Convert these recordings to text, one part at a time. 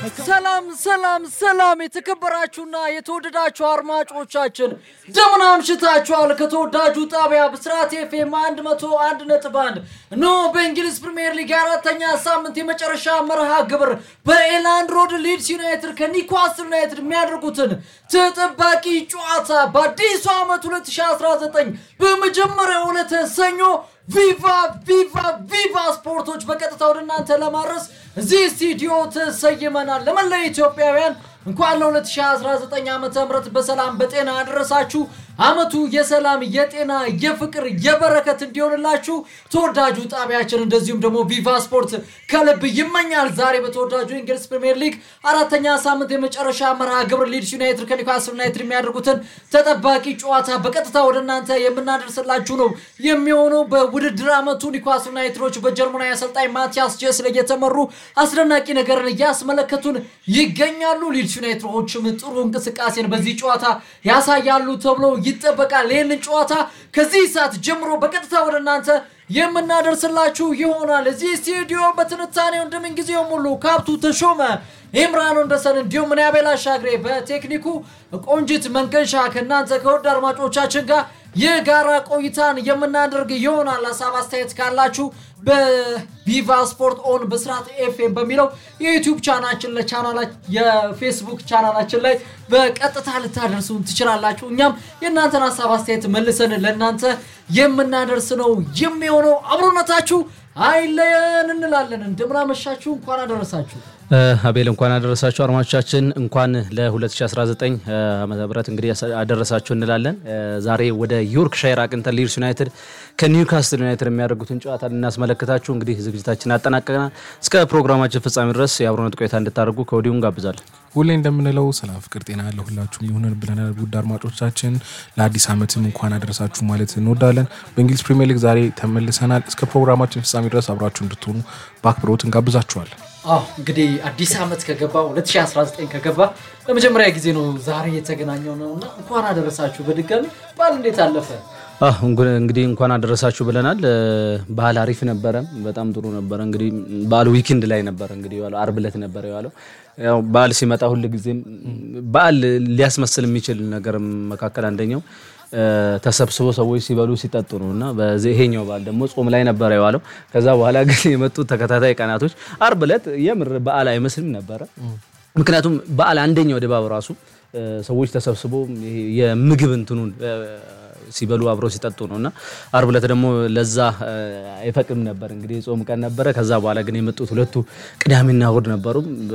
ሰላም ሰላም ሰላም የተከበራችሁና የተወደዳችሁ አድማጮቻችን እንደምን አምሽታችኋል? ከተወዳጁ ጣቢያ ብስራት ኤፍኤም 101 ነጥብ 1 እነሆ በእንግሊዝ ፕሪምየር ሊግ የአራተኛ ሳምንት የመጨረሻ መርሃ ግብር በኤላንድ ሮድ ሊድስ ዩናይትድ ከኒውካስል ዩናይትድ የሚያደርጉትን ተጠባቂ ጨዋታ በአዲሱ ዓመት 2019 በመጀመሪያው ዕለተ ሰኞ ቪቫ ቪቫ ቪቫ ስፖርቶች በቀጥታ ወደ እናንተ ለማድረስ እዚህ ስቱዲዮ ተሰይመናል። ለመላ ኢትዮጵያውያን እንኳን ለ2019 ዓ ም በሰላም በጤና አደረሳችሁ። አመቱ የሰላም የጤና የፍቅር የበረከት እንዲሆንላችሁ ተወዳጁ ጣቢያችን እንደዚሁም ደግሞ ቪቫ ስፖርት ከልብ ይመኛል። ዛሬ በተወዳጁ የእንግሊዝ ፕሪምየር ሊግ አራተኛ ሳምንት የመጨረሻ መርሃ ግብር ሊድስ ዩናይትድ ከኒውካስል ዩናይትድ የሚያደርጉትን ተጠባቂ ጨዋታ በቀጥታ ወደ እናንተ የምናደርስላችሁ ነው የሚሆነው። በውድድር አመቱ ኒውካስል ዩናይትዶች በጀርመናዊ አሰልጣኝ ማቲያስ ጄስለ እየተመሩ አስደናቂ ነገርን እያስመለከቱን ይገኛሉ። ሊድስ ዩናይትዶችም ጥሩ እንቅስቃሴን በዚህ ጨዋታ ያሳያሉ ተብሎ ይጠበቃል። ይህንን ጨዋታ ከዚህ ሰዓት ጀምሮ በቀጥታ ወደ እናንተ የምናደርስላችሁ ይሆናል። እዚህ ስቱዲዮ በትንታኔው እንደምን ጊዜው ሙሉ ካብቱ ተሾመ፣ ኢምራን ወንደሰን እንዲሁም እኔ አቤል አሻግሬ በቴክኒኩ ቆንጂት መንገሻ ከእናንተ ከወድ አድማጮቻችን ጋር የጋራ ቆይታን የምናደርግ ይሆናል። ሀሳብ አስተያየት ካላችሁ በቪቫ ስፖርት ኦን በስርዓት ኤፍኤም በሚለው የዩቲዩብ ቻናችን የፌስቡክ ቻናላችን ላይ በቀጥታ ልታደርሱን ትችላላችሁ። እኛም የእናንተን ሀሳብ አስተያየት መልሰን ለእናንተ የምናደርስ ነው የሚሆነው። አብሮነታችሁ አይለየን እንላለን። እንደምናመሻችሁ እንኳን አደረሳችሁ። አቤል እንኳን አደረሳችሁ። አድማጮቻችን እንኳን ለ2019 ዓመተ ምህረት እንግዲህ አደረሳችሁ እንላለን። ዛሬ ወደ ዮርክሻየር አቅንተን ሊድስ ዩናይትድ ከኒውካስትል ዩናይትድ የሚያደርጉትን ጨዋታ ልናስመለከታችሁ እንግዲህ ዝግጅታችን አጠናቀቀናል። እስከ ፕሮግራማችን ፍጻሜ ድረስ የአብሮነት ቆይታ እንድታደርጉ ከወዲሁ እንጋብዛለን። ሁሌ እንደምንለው ሰላም፣ ፍቅር፣ ጤና ለሁላችሁም ይሁንን ብለናል። ውድ አድማጮቻችን ለአዲስ ዓመትም እንኳን አደረሳችሁ ማለት እንወዳለን። በእንግሊዝ ፕሪሚየር ሊግ ዛሬ ተመልሰናል። እስከ ፕሮግራማችን ፍጻሜ ድረስ አብራችሁ እንድትሆኑ በአክብሮት እንጋብዛችኋለን። አዎ እንግዲህ አዲስ ዓመት ከገባ 2019 ከገባ ለመጀመሪያ ጊዜ ነው ዛሬ የተገናኘው ነው እና እንኳን አደረሳችሁ በድጋሚ። በዓል እንዴት አለፈ? እንግዲህ እንኳን አደረሳችሁ ብለናል። ባህል አሪፍ ነበረ፣ በጣም ጥሩ ነበረ። እንግዲህ በዓሉ ዊክንድ ላይ ነበረ እንግዲህ የዋለው አርብ ዕለት ነበረ የዋለው። ያው በዓል ሲመጣ ሁል ጊዜም በዓል ሊያስመስል የሚችል ነገር መካከል አንደኛው ተሰብስቦ ሰዎች ሲበሉ ሲጠጡ ነው እና ይሄኛው በዓል ደግሞ ጾም ላይ ነበረ የዋለው። ከዛ በኋላ ግን የመጡት ተከታታይ ቀናቶች አርብ ዕለት የምር በዓል አይመስልም ነበረ። ምክንያቱም በዓል አንደኛው ድባብ ራሱ ሰዎች ተሰብስቦ የምግብ እንትኑን ሲበሉ አብረው ሲጠጡ ነው እና አርብ ዕለት ደግሞ ለዛ አይፈቅድም ነበር። እንግዲህ የጾም ቀን ነበረ። ከዛ በኋላ ግን የመጡት ሁለቱ ቅዳሜና እሁድ ነበሩ።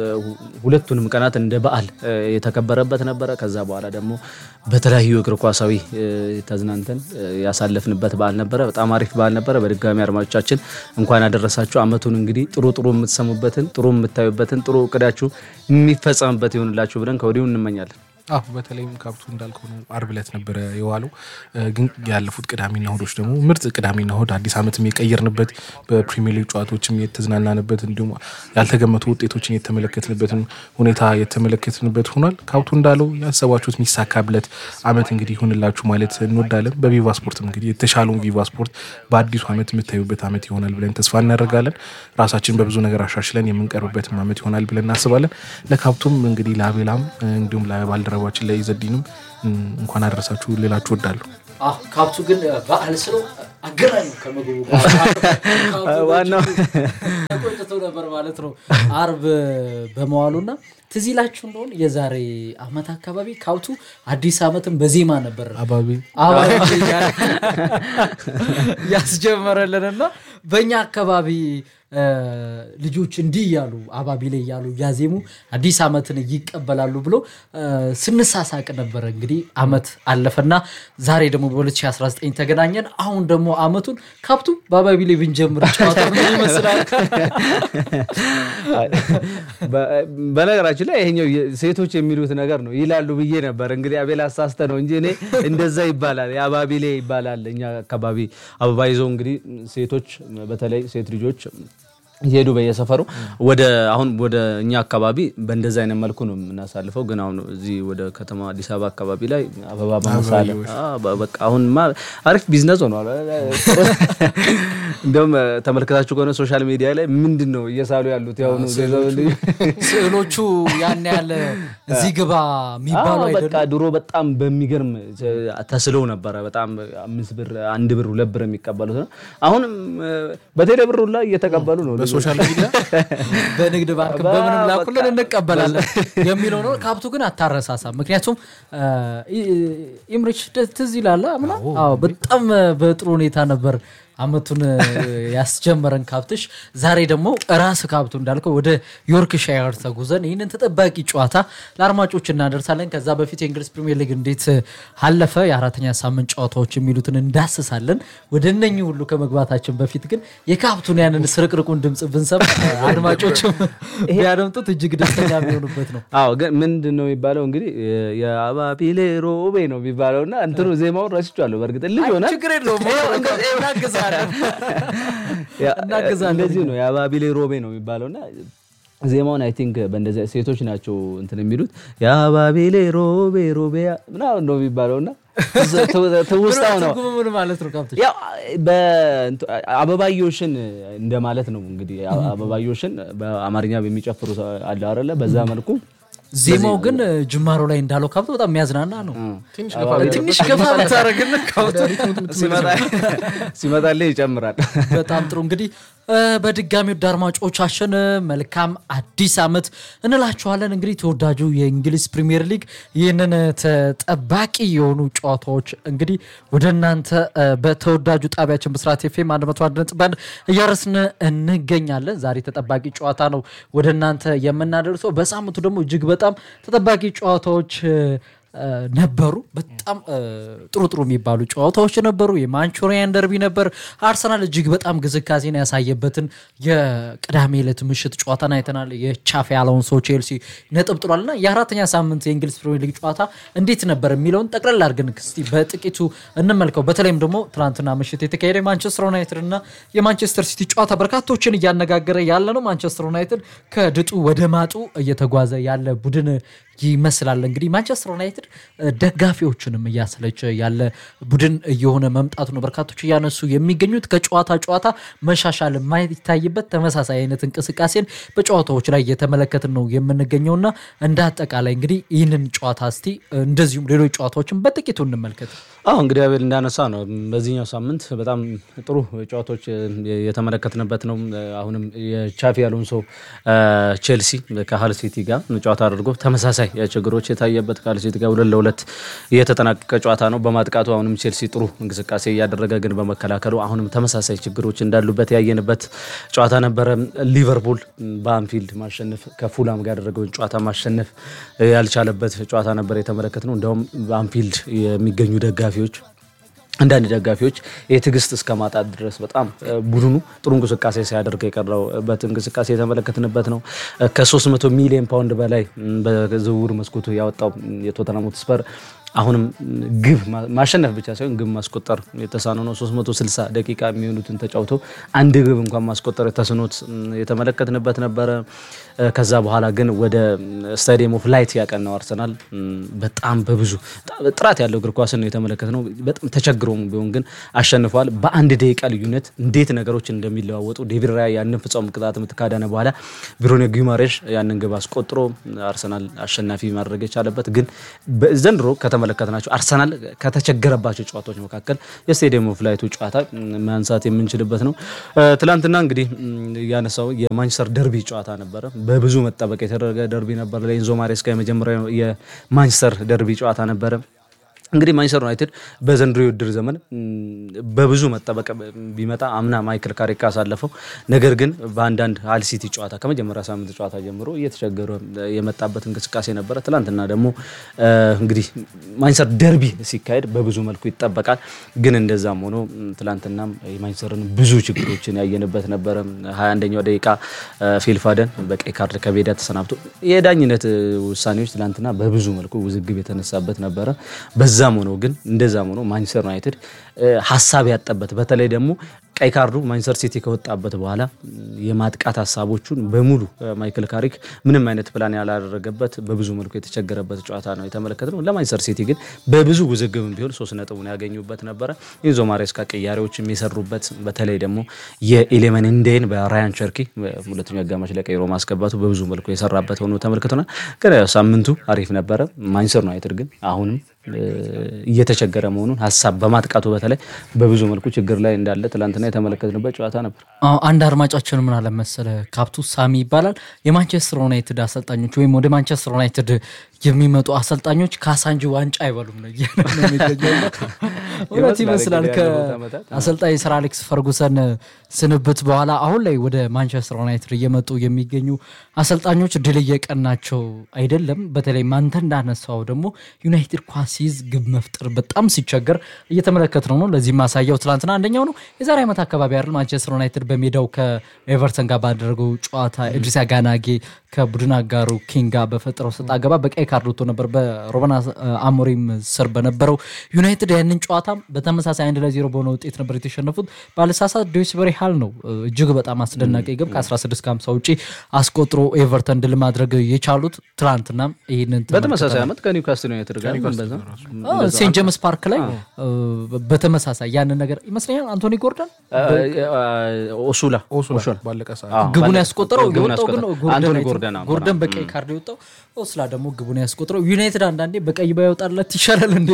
ሁለቱንም ቀናት እንደ በዓል የተከበረበት ነበረ። ከዛ በኋላ ደግሞ በተለያዩ እግር ኳሳዊ ተዝናንተን ያሳለፍንበት በዓል ነበረ። በጣም አሪፍ በዓል ነበረ። በድጋሚ አድማጮቻችን እንኳን ያደረሳችሁ። አመቱን እንግዲህ ጥሩ ጥሩ የምትሰሙበትን ጥሩ የምታዩበትን ጥሩ እቅዳችሁ የሚፈጸምበት ይሆንላችሁ ብለን ከወዲሁ እንመኛለን። አሁ በተለይም ካብቱ እንዳልከው ነው። አርብ ዕለት ነበረ የዋለው። ግን ያለፉት ቅዳሜና እሁዶች ደግሞ ምርጥ ቅዳሜና እሁድ አዲስ ዓመትም የቀየርንበት በፕሪሚየር ሊግ ጨዋታዎችም የተዝናናንበት እንዲሁም ያልተገመቱ ውጤቶችን የተመለከትንበትን ሁኔታ የተመለከትንበት ሆኗል። ካብቱ እንዳለው ያሰባችሁት የሚሳካብለት ዓመት እንግዲህ ይሁንላችሁ ማለት እንወዳለን። በቪቫ ስፖርትም እንግዲህ የተሻለውን ቪቫ ስፖርት በአዲሱ ዓመት የምታዩበት ዓመት ይሆናል ብለን ተስፋ እናደርጋለን። ራሳችን በብዙ ነገር አሻሽለን የምንቀርብበትም ዓመት ይሆናል ብለን እናስባለን። ለካብቱም እንግዲህ ለአቤላም እንዲሁም ለባልደረ ባልደረባችን ላይ ዘዲንም እንኳን አደረሳችሁ ሌላችሁ ወዳለሁ። ካብቱ ግን በዓል ስለው አገናኙ ከምግቡ ዋናው ቆይተው ነበር ማለት ነው አርብ በመዋሉና ትዝ ይላችሁ እንደሆነ የዛሬ አመት አካባቢ ካብቱ አዲስ ዓመትን በዜማ ነበር አባቢ ያስጀመረልንና በእኛ አካባቢ ልጆች እንዲህ እያሉ አባቢ ላይ እያሉ እያዜሙ አዲስ ዓመትን ይቀበላሉ ብሎ ስንሳሳቅ ነበረ። እንግዲህ ዓመት አለፈና ዛሬ ደግሞ በ2019 ተገናኘን። አሁን ደግሞ ዓመቱን ካብቱ በአባቢ ላይ ብንጀምር ጨዋታ ምን ይመስላል? በነገራችን ላይ ይሄኛው ሴቶች የሚሉት ነገር ነው ይላሉ ብዬ ነበር። እንግዲህ አቤል አሳስተ ነው እንጂ እኔ እንደዛ ይባላል የአባቢሌ ይባላል። እኛ አካባቢ አበባ ይዘው እንግዲህ ሴቶች በተለይ ሴት ልጆች እየሄዱ በየሰፈሩ ወደ አሁን ወደ እኛ አካባቢ በእንደዚህ አይነት መልኩ ነው የምናሳልፈው። ግን አሁን እዚህ ወደ ከተማ አዲስ አበባ አካባቢ ላይ አበባ በመሳለ በቃ አሁንማ አሪፍ ቢዝነስ ሆኗል። እንደውም ተመልክታችሁ ከሆነ ሶሻል ሚዲያ ላይ ምንድን ነው እየሳሉ ያሉት ያሁኑ ስዕሎቹ ያን ያለ እዚህ ግባ የሚባሉ አዎ፣ አይደሉም። በቃ ድሮ በጣም በሚገርም ተስለው ነበረ። በጣም አምስት ብር፣ አንድ ብር፣ ሁለት ብር የሚቀበሉት ነው። አሁንም በቴሌ ብር ሁላ እየተቀበሉ ነው። በሶሻል ሚዲያ በንግድ ባንክ በምንም ላኩልን እንቀበላለን የሚለው ነው። ካብቱ ግን አታረሳሳም። ምክንያቱም ኢምሪች ትዝ ይላል ምና በጣም በጥሩ ሁኔታ ነበር አመቱን ያስጀመረን ካብትሽ። ዛሬ ደግሞ ራስ ካብቱ እንዳልከው ወደ ዮርክሻየር ተጉዘን ይህንን ተጠባቂ ጨዋታ ለአድማጮች እናደርሳለን። ከዛ በፊት የእንግሊዝ ፕሪሚየር ሊግ እንዴት አለፈ፣ የአራተኛ ሳምንት ጨዋታዎች የሚሉትን እንዳስሳለን። ወደ እነኚህ ሁሉ ከመግባታችን በፊት ግን የካብቱን ያንን ስርቅርቁን ድምፅ ብንሰማ አድማጮችም ቢያደምጡት እጅግ ደስተኛ የሚሆኑበት ነው። አዎ ግን ምንድን ነው የሚባለው እንግዲህ የአባቢሌ ሮቤ ነው የሚባለው እና እንትኑ ዜማውን ረስቼዋለሁ። በእርግጥ ልጅ ሆነ ችግር የለውም እናግዛለን እናግዛለን። እንደዚሁ ነው የአባቢሌ ሮቤ ነው የሚባለው እና ዜማውን አይ ቲንክ በእንደዚያ ሴቶች ናቸው እንትን የሚሉት የአባቢሌ ሮቤ ሮቤ ምናምን ነው የሚባለው እና ትውስታው ነው ትርጉሙ ምን ማለት ነው? ካብትሽ ያው በእንት- አበባዮሽን እንደማለት ነው እንግዲህ አበባዮሽን በአማርኛ የሚጨፍሩ ሰው አለ አይደለ? በዛ መልኩ ዜማው ግን ጅማሮ ላይ እንዳለው ካብቶ በጣም የሚያዝናና ነው። ትንሽ ገፋ ብታደርግን ካብቶ ሲመጣልህ ይጨምራል። በጣም ጥሩ እንግዲህ እ፣ በድጋሚ ወደ አድማጮቻችን መልካም አዲስ ዓመት እንላችኋለን። እንግዲህ ተወዳጁ የእንግሊዝ ፕሪሚየር ሊግ ይህንን ተጠባቂ የሆኑ ጨዋታዎች እንግዲህ ወደ እናንተ እ፣ በተወዳጁ ጣቢያችን ብስራት ኤፍኤም 101 ነጥብ አንድ እያረስን እንገኛለን። ዛሬ ተጠባቂ ጨዋታ ነው ወደ እናንተ የምናደርሰው። በሳምንቱ ደግሞ እጅግ በጣም ተጠባቂ ጨዋታዎች እ፣ እ፣ ነበሩ። በጣም እ፣ ጥሩ ጥሩ የሚባሉ ጨዋታዎች ነበሩ። የማንቹሪያን ደርቢ ነበር። አርሰናል እጅግ በጣም ግስጋሴን ያሳየበትን የቅዳሜ ዕለት ምሽት ጨዋታን አይተናል። የቻፊ አሎንሶ ቼልሲ ነጥብ ጥሏል እና የአራተኛ ሳምንት የእንግሊዝ ፕሪሚየር ሊግ ጨዋታ እንዴት ነበር የሚለውን ጠቅለል አድርገን እስቲ በጥቂቱ እንመልከው። በተለይም ደግሞ ትናንትና ምሽት የተካሄደ የማንቸስተር ዩናይትድ እና የማንቸስተር ሲቲ ጨዋታ በርካቶችን እያነጋገረ ያለ ነው። ማንቸስተር ዩናይትድ ከድጡ ወደ ማጡ እየተጓዘ ያለ ቡድን ይመስላል። እንግዲህ ማንቸስተር ዩናይትድ እ፣ ደጋፊዎችንም እያሰለቸ ያለ ቡድን እየሆነ መምጣቱ ነው በርካቶች እያነሱ የሚገኙት። ከጨዋታ ጨዋታ መሻሻል የማይታይበት ተመሳሳይ አይነት እንቅስቃሴን በጨዋታዎች ላይ እየተመለከትን ነው የምንገኘውና እንደ አጠቃላይ እንግዲህ ይህንን ጨዋታ እስቲ እ፣ እንደዚሁም ሌሎች ጨዋታዎችን በጥቂቱ እንመልከት። አዎ እንግዲህ አቤል እንዳነሳ ነው በዚህኛው ሳምንት በጣም ጥሩ ጨዋታዎች የተመለከትንበት ነው። አሁንም የቻፊ አሎንሶ ቼልሲ ከሀል ሲቲ ጋር ጨዋታ አድርጎ ተመሳሳይ ችግሮች የታየበት ከሀል ሲቲ ጋር ሁለት ለሁለት የተጠናቀቀ ጨዋታ ነው። በማጥቃቱ አሁንም ቼልሲ ጥሩ እንቅስቃሴ እያደረገ ግን በመከላከሉ አሁንም ተመሳሳይ ችግሮች እንዳሉበት ያየንበት ጨዋታ ነበረ። ሊቨርፑል በአንፊልድ ማሸነፍ ከፉላም ጋር ያደረገውን ጨዋታ ማሸነፍ ያልቻለበት ጨዋታ ነበር የተመለከት ነው። እንዲያውም በአንፊልድ የሚገኙ ደጋፊዎች አንዳንድ ደጋፊዎች የትዕግስት እስከ ማጣት ድረስ በጣም እ፣ ቡድኑ ጥሩ እንቅስቃሴ ሲያደርግ የቀረበት እንቅስቃሴ የተመለከትንበት ነው። እ፣ ከ300 ሚሊዮን ፓውንድ በላይ ም፣ በዝውውር መስኮቱ ያወጣው ም፣ የቶተናም ሆትስፐር አሁንም ም፣ ግብ ማ- ማሸነፍ ብቻ ሳይሆን ግብ ማስቆጠር የተሳነው ነው። 360 ደቂቃ የሚሆኑትን ተጫውቶ አንድ ግብ እንኳን ማስቆጠር የተስኖት ም፣ የተመለከትንበት ነበረ። እ፣ ከዛ በኋላ ግን ወደ ስታዲየም ኦፍ ላይት ያቀናው አርሰናል ም፣ በጣም በብዙ በጣም ጥራት ያለው እግር ኳስን ነው የተመለከትነው። በጣም ተቸግሮም ቢሆን ግን አሸንፏል። በአንድ ደቂቃ ልዩነት እንዴት ነገሮች እንደሚለዋወጡ ዴቪድ ራያ ያንን ፍጹም ቅጣት ምት ካዳነ በኋላ ብሩኖ ጊማሬሽ ያንን ግብ አስቆጥሮ አርሰናል አሸናፊ ማድረግ የቻለበት ግን ዘንድሮ ከተመለከትናቸው አርሰናል ከተቸገረባቸው ጨዋታዎች መካከል የስቴዲየም ኦፍ ላይቱ ጨዋታ ም፣ ማንሳት የምንችልበት ነው። እ፣ ትላንትና እንግዲህ ም፣ ያነሳው የማንቸስተር ደርቢ ጨዋታ ነበረ። በብዙ መጠበቅ የተደረገ ደርቢ ነበር። ለኤንዞ ማሬስካ የመጀመሪያው የማንቸስተር ደርቢ ጨዋታ ነበረ። እንግዲህ ማንቸስተር ዩናይትድ በዘንድሮ የውድድር ዘመን ም፣ በብዙ መጠበቅ ቢመጣ አምና ማይክል ካሪክ ካሳለፈው፣ ነገር ግን በአንዳንድ ሀል ሲቲ ጨዋታ ከመጀመሪያ ሳምንት ጨዋታ ጀምሮ እየተቸገረ የመጣበት እንቅስቃሴ ነበረ። ትላንትና ደግሞ እ፣ እንግዲህ ማንቸስተር ደርቢ ሲካሄድ በብዙ መልኩ ይጠበቃል። ግን እንደዛም ሆኖ ም፣ ትላንትናም የማንቸስተርን ብዙ ችግሮችን ያየንበት ነበረ። ሀያ አንደኛው ደቂቃ እ፣ ፊል ፋደን በቀይ ካርድ ከሜዳ ተሰናብቶ የዳኝነት እ፣ ውሳኔዎች ትላንትና በብዙ መልኩ ውዝግብ የተነሳበት ነበረ። በዛም ሆኖ ግን እንደዛም ሆኖ ማንቸስተር ዩናይትድ እ፣ ሀሳብ ያጠበት በተለይ ደግሞ ቀይ ካርዱ ማንቸስተር ሲቲ ከወጣበት በኋላ የማጥቃት ሀሳቦቹን በሙሉ ማይክል ካሪክ ምንም አይነት ፕላን ያላደረገበት በብዙ መልኩ የተቸገረበት ጨዋታ ነው የተመለከትነው። ለማንቸስተር ሲቲ ግን በብዙ ውዝግብም ቢሆን ሶስት ነጥቡን ያገኙበት ነበረ። ኢንዞ ማሬስካ ቅያሬዎች የሚሰሩበት በተለይ ደግሞ የኤሌመን እንዴን በራያን ቸርኪ ሁለተኛው አጋማሽ ላይ ቀይሮ ማስገባቱ በብዙ መልኩ የሰራበት ሆኖ ተመልክተናል። ግን ሳምንቱ አሪፍ ነበረ። ማንቸስተር ዩናይትድ ግን አሁንም እየተቸገረ መሆኑን ሀሳብ በማጥቃቱ በተለይ በብዙ መልኩ ችግር ላይ እንዳለ ትላንትና የተመለከትንበት ጨዋታ ነበር። አንድ አድማጫችን ምን አለ መሰለ ካፕቱ ሳሚ ይባላል የማንቸስተር ዩናይትድ አሰልጣኞች ወይም ወደ ማንቸስተር ዩናይትድ የሚመጡ አሰልጣኞች ካሳንጂ ዋንጫ አይበሉም ነው እያለ ነው የሚገኘው። እውነት ይመስላል። ከአሰልጣኝ ሰር አሌክስ ፈርጉሰን ስንብት በኋላ አሁን ላይ ወደ ማንቸስተር ዩናይትድ እየመጡ የሚገኙ አሰልጣኞች ድል እየቀናቸው አይደለም። በተለይ አንተ እንዳነሳው ደግሞ ዩናይትድ ኳስ ሲይዝ ግብ መፍጠር በጣም ሲቸገር እየተመለከት ነው ነው። ለዚህ ማሳያው ትላንትና አንደኛው ነው። የዛሬ ዓመት አካባቢ አይደል ማንቸስተር ዩናይትድ በሜዳው ከኤቨርተን ጋር ባደረገው ጨዋታ ኤድሪስ ጋናጌ ከቡድን አጋሩ ኪንግ ጋር በፈጠረው ሰጥ አገባ በቀይ ካርድ ወጥቶ ነበር በሮበን አሞሪም ስር በነበረው ዩናይትድ ያንን ጨዋታ በተመሳሳይ አንድ ለዜሮ በሆነ ውጤት ነበር የተሸነፉት። ባለሳሳት ዶይስበሪ ሃል ነው እጅግ በጣም አስደናቂ ግብ ከ16 ከ50 ውጪ አስቆጥሮ ኤቨርተን ድል ማድረግ የቻሉት ትላንትና ይህንን በተመሳሳይ ዓመት ከኒውካስትል ዩናይትድ ጋር ሴንት ጄምስ ፓርክ ላይ በተመሳሳይ ያንን ነገር ይመስለኛል አንቶኒ ጎርደን ኦሱላ ባለቀ ሰዓት ግቡን ያስቆጠረው ግቡን የወጣው ግን ያስቆጠረው ጎርደን አንቶኒ አይቶ- ጎርደን አዎ። ጎርደን በቀይ ካርድ የወጣው ኦስላ ደግሞ ግቡን ያስቆጥረው ዩናይትድ አንዳንዴ በቀይ ባይወጣለት ይሻላል እንዴ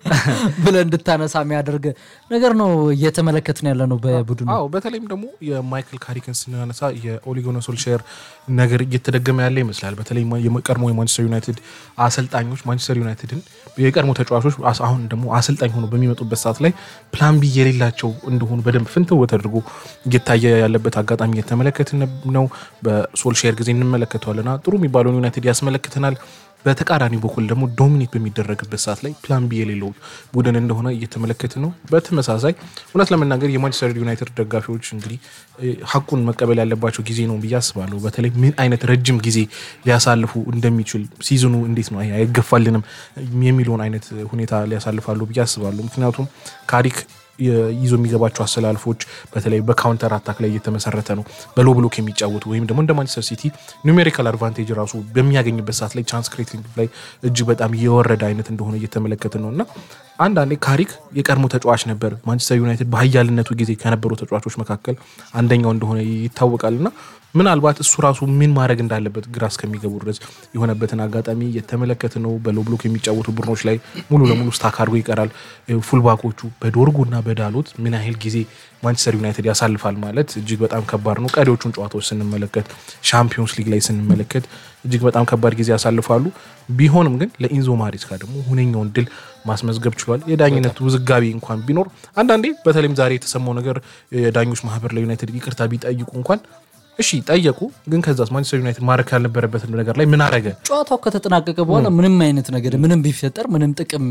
ብለህ እንድታነሳ የሚያደርግ ነገር ነው እየተመለከትን ያለ ነው በቡድኑ አዎ በተለይም ደግሞ የማይክል ካሪክን ስናነሳ የኦሊጎነ ሶልሼር ነገር እየተደገመ ያለ ይመስላል። በተለይ የቀድሞ የማንቸስተር ዩናይትድ አሰልጣኞች ማንቸስተር ዩናይትድን የቀድሞ ተጫዋቾች አስ- አሁን ደግሞ አሰልጣኝ ሆኖ በሚመጡበት ሰዓት ላይ ፕላን ቢ የሌላቸው እንደሆኑ በደንብ ፍንትው ተደርጎ እየታየ ያለበት አጋጣሚ እየተመለከትን ነው። በሶልሼር ጊዜ እንመለከተዋልና ጥሩ የሚባለውን ዩናይትድ ያስመለክተናል። በተቃራኒ በኩል ደግሞ ዶሚኔት በሚደረግበት ሰዓት ላይ ፕላን ቢ የሌለው ቡድን እንደሆነ እየተመለከትን ነው። በተመሳሳይ እውነት ለመናገር የማንቸስተር ዩናይትድ ደጋፊዎች እንግዲህ እ፣ ሀቁን መቀበል ያለባቸው ጊዜ ነው ብዬ አስባለሁ። በተለይ ምን አይነት ረጅም ጊዜ ሊያሳልፉ እንደሚችል ሲዝኑ እንዴት ነው አይ- አይገፋልንም የሚለውን አይነት ሁኔታ ሊያሳልፋሉ ብዬ አስባለሁ። ምክንያቱም ካሪክ የ- ይዞ የሚገባቸው አሰላልፎች በተለይ በካውንተር አታክ ላይ እየተመሰረተ ነው። በሎ ብሎክ የሚጫወቱ ወይም ደግሞ እንደ ማንቸስተር ሲቲ ኑሜሪካል አድቫንቴጅ ራሱ በሚያገኝበት ሰዓት ላይ ቻንስ ክሬቲንግ ላይ እጅግ በጣም የወረደ አይነት እንደሆነ እየተመለከትን ነው እና አንዳንዴ ካሪክ የቀድሞ ተጫዋች ነበር። ማንቸስተር ዩናይትድ በሀያልነቱ ጊዜ ከነበሩ ተጫዋቾች መካከል አንደኛው እንደሆነ ይታወቃል እና ምናልባት እሱ ራሱ ምን ማድረግ እንዳለበት ግራ እስከሚገቡ ድረስ የሆነበትን አጋጣሚ እየተመለከት ነው። በሎ ብሎክ የሚጫወቱ ቡድኖች ላይ ሙሉ ለሙሉ ስታክ አድርጎ ይቀራል። ፉልባኮቹ በዶርጉና በዳሎት ምን ያህል ጊዜ ማንቸስተር ዩናይትድ ያሳልፋል ማለት እጅግ በጣም ከባድ ነው። ቀሪዎቹን ጨዋታዎች ስንመለከት፣ ሻምፒዮንስ ሊግ ላይ ስንመለከት እጅግ በጣም ከባድ ጊዜ ያሳልፋሉ። ቢሆንም ግን ለኢንዞ ማሬስካ ደግሞ ሁነኛውን ድል ማስመዝገብ ችሏል። የዳኝነት ውዝጋቢ እንኳን ቢኖር አንዳንዴ በተለይም ዛሬ የተሰማው ነገር የዳኞች ማህበር ለዩናይትድ ይቅርታ ቢጠይቁ እንኳን እሺ ጠየቁ፣ ግን ከዛስ ማንቸስተር ዩናይትድ ማድረግ ያልነበረበት ነገር ላይ ምን አረገ? ጨዋታው ከተጠናቀቀ በኋላ ምንም አይነት ነገር ምንም ቢፈጠር ምንም ጥቅም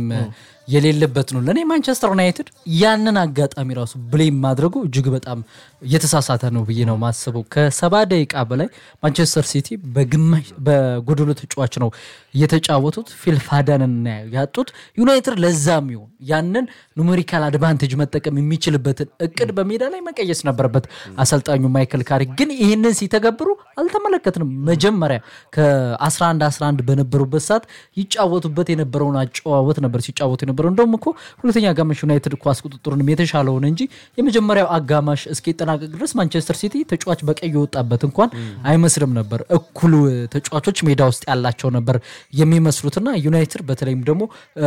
የሌለበት ነው። ለእኔ ማንቸስተር ዩናይትድ ያንን አጋጣሚ ራሱ ብሌም ማድረጉ እጅግ በጣም እየተሳሳተ ነው ብዬ ነው ማስበው። ከሰባ ደቂቃ በላይ ማንቸስተር ሲቲ በግማሽ በጎደሎ ተጫዋች ነው እየተጫወቱት ፊልፋዳንን ያጡት። ዩናይትድ ለዛም ይሆን ያንን ኑሜሪካል አድቫንቴጅ መጠቀም የሚችልበትን እቅድ በሜዳ ላይ መቀየስ ነበረበት አሰልጣኙ ማይክል ካሪክ። ግን ይህንን ሲተገብሩ አልተመለከትንም። መጀመሪያ ከ11 11 በነበሩበት ሰዓት ይጫወቱበት የነበረውን አጨዋወት ነበር ሲጫወቱ የነበረው። እንደውም እኮ ሁለተኛ አጋማሽ ዩናይትድ ኳስ ቁጥጥሩንም የተሻለውን እንጂ የመጀመሪያው አጋማሽ እስኪጠናቀቅ ድረስ ማንቸስተር ሲቲ ተጫዋች በቀይ የወጣበት እንኳን አይመስልም ነበር። እኩሉ ተጫዋቾች ሜዳ ውስጥ ያላቸው ነበር የሚመስሉትና ዩናይትድ በተለይም ደግሞ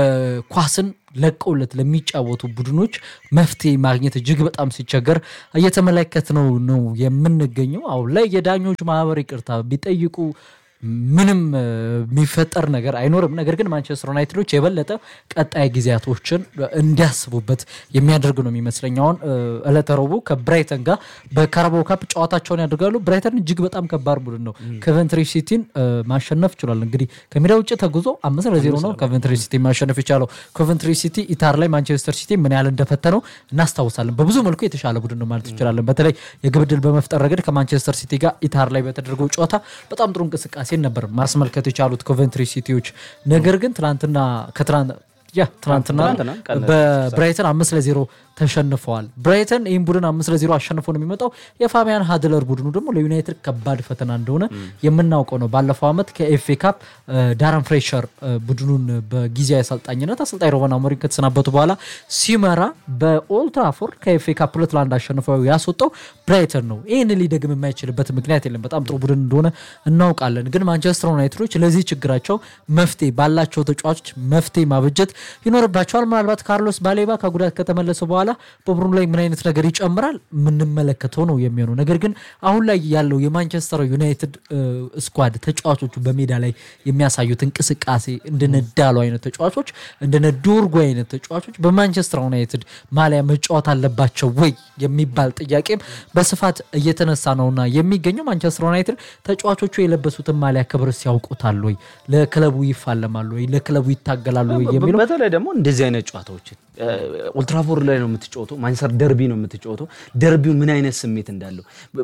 ኳስን ለቀውለት ለሚጫወቱ ቡድኖች መፍትሄ ማግኘት እጅግ በጣም ሲቸገር እየተመለከት ነው ነው የምንገኘው። አሁን ላይ የዳኞች ማህበር ይቅርታ ቢጠይቁ ምንም የሚፈጠር ነገር አይኖርም። ነገር ግን ማንቸስተር ዩናይትዶች የበለጠ ቀጣይ ጊዜያቶችን እንዲያስቡበት የሚያደርግ ነው የሚመስለኝ። አሁን ዕለተ ረቡዕ ከብራይተን ጋር በካራባው ካፕ ጨዋታቸውን ያደርጋሉ። ብራይተን እጅግ በጣም ከባድ ቡድን ነው። ኮቨንትሪ ሲቲን ማሸነፍ ችሏል። እንግዲህ ከሜዳ ውጭ ተጉዞ አምስት ለዜሮ ነው ኮቨንትሪ ሲቲ ማሸነፍ የቻለው። ኮቨንትሪ ሲቲ ኢታር ላይ ማንቸስተር ሲቲ ምን ያህል እንደፈተነው እናስታውሳለን። በብዙ መልኩ የተሻለ ቡድን ነው ማለት እንችላለን። በተለይ የግብ ዕድል በመፍጠር ረገድ ከማንቸስተር ሲቲ ጋር ኢታር ላይ በተደረገው ጨዋታ በጣም ጥሩ እንቅስቃሴ ነበር ማስመልከት የቻሉት ኮቨንትሪ ሲቲዎች። ነገር ግን ትናንትና ከትናንት ያ ትናንትና ትናንትና ቀን በብራይተን አምስት ለዜሮ ተሸንፈዋል። ብራይተን ይህም ቡድን አምስት ለዜሮ አሸንፎ ነው የሚመጣው። የፋቢያን ሀድለር ቡድኑ ደግሞ ለዩናይትድ ከባድ ፈተና እንደሆነ የምናውቀው ነው። ባለፈው ዓመት ከኤፍኤ ካፕ ዳረን ፍሬሸር ቡድኑን በጊዜያዊ አሰልጣኝነት አሰልጣኝ ሮበን አሞሪም ከተሰናበቱ በኋላ ሲመራ በኦልትራፎርድ ከኤፍኤ ካፕ ሁለት ለአንድ አሸንፈው ያስወጣው ብራይተን ነው። ይህን ሊደግም የማይችልበት ምክንያት የለም። በጣም ጥሩ ቡድን እንደሆነ እናውቃለን። ግን ማንቸስተር ዩናይትዶች ለዚህ ችግራቸው መፍትሄ ባላቸው ተጫዋቾች መፍትሄ ማበጀት ይኖርባቸዋል። ምናልባት ካርሎስ ባሌባ ከጉዳት ከተመለሰ በኋላ በቡድኑ ላይ ምን አይነት ነገር ይጨምራል የምንመለከተው ነው የሚሆነው። ነገር ግን አሁን ላይ ያለው የማንቸስተር ዩናይትድ ስኳድ ተጫዋቾቹ በሜዳ ላይ የሚያሳዩት እንቅስቃሴ እንደነ ዳሎ አይነት ተጫዋቾች እንደነ ዶርጎ አይነት ተጫዋቾች በማንቸስተር ዩናይትድ ማሊያ መጫወት አለባቸው ወይ የሚባል ጥያቄም በስፋት እየተነሳ ነውና የሚገኘው ማንቸስተር ዩናይትድ ተጫዋቾቹ የለበሱትን ማሊያ ክብርስ ያውቁታል ወይ፣ ለክለቡ ይፋለማሉ ወይ፣ ለክለቡ ይታገላሉ ወይ የሚለው በተለይ ደግሞ እንደዚህ አይነት ጨዋታዎችን ኦልትራፎርድ ላይ ነው የምትጫወተው። ማንቸስተር ደርቢ ነው የምትጫወተው። ደርቢው ምን አይነት ስሜት እንዳለው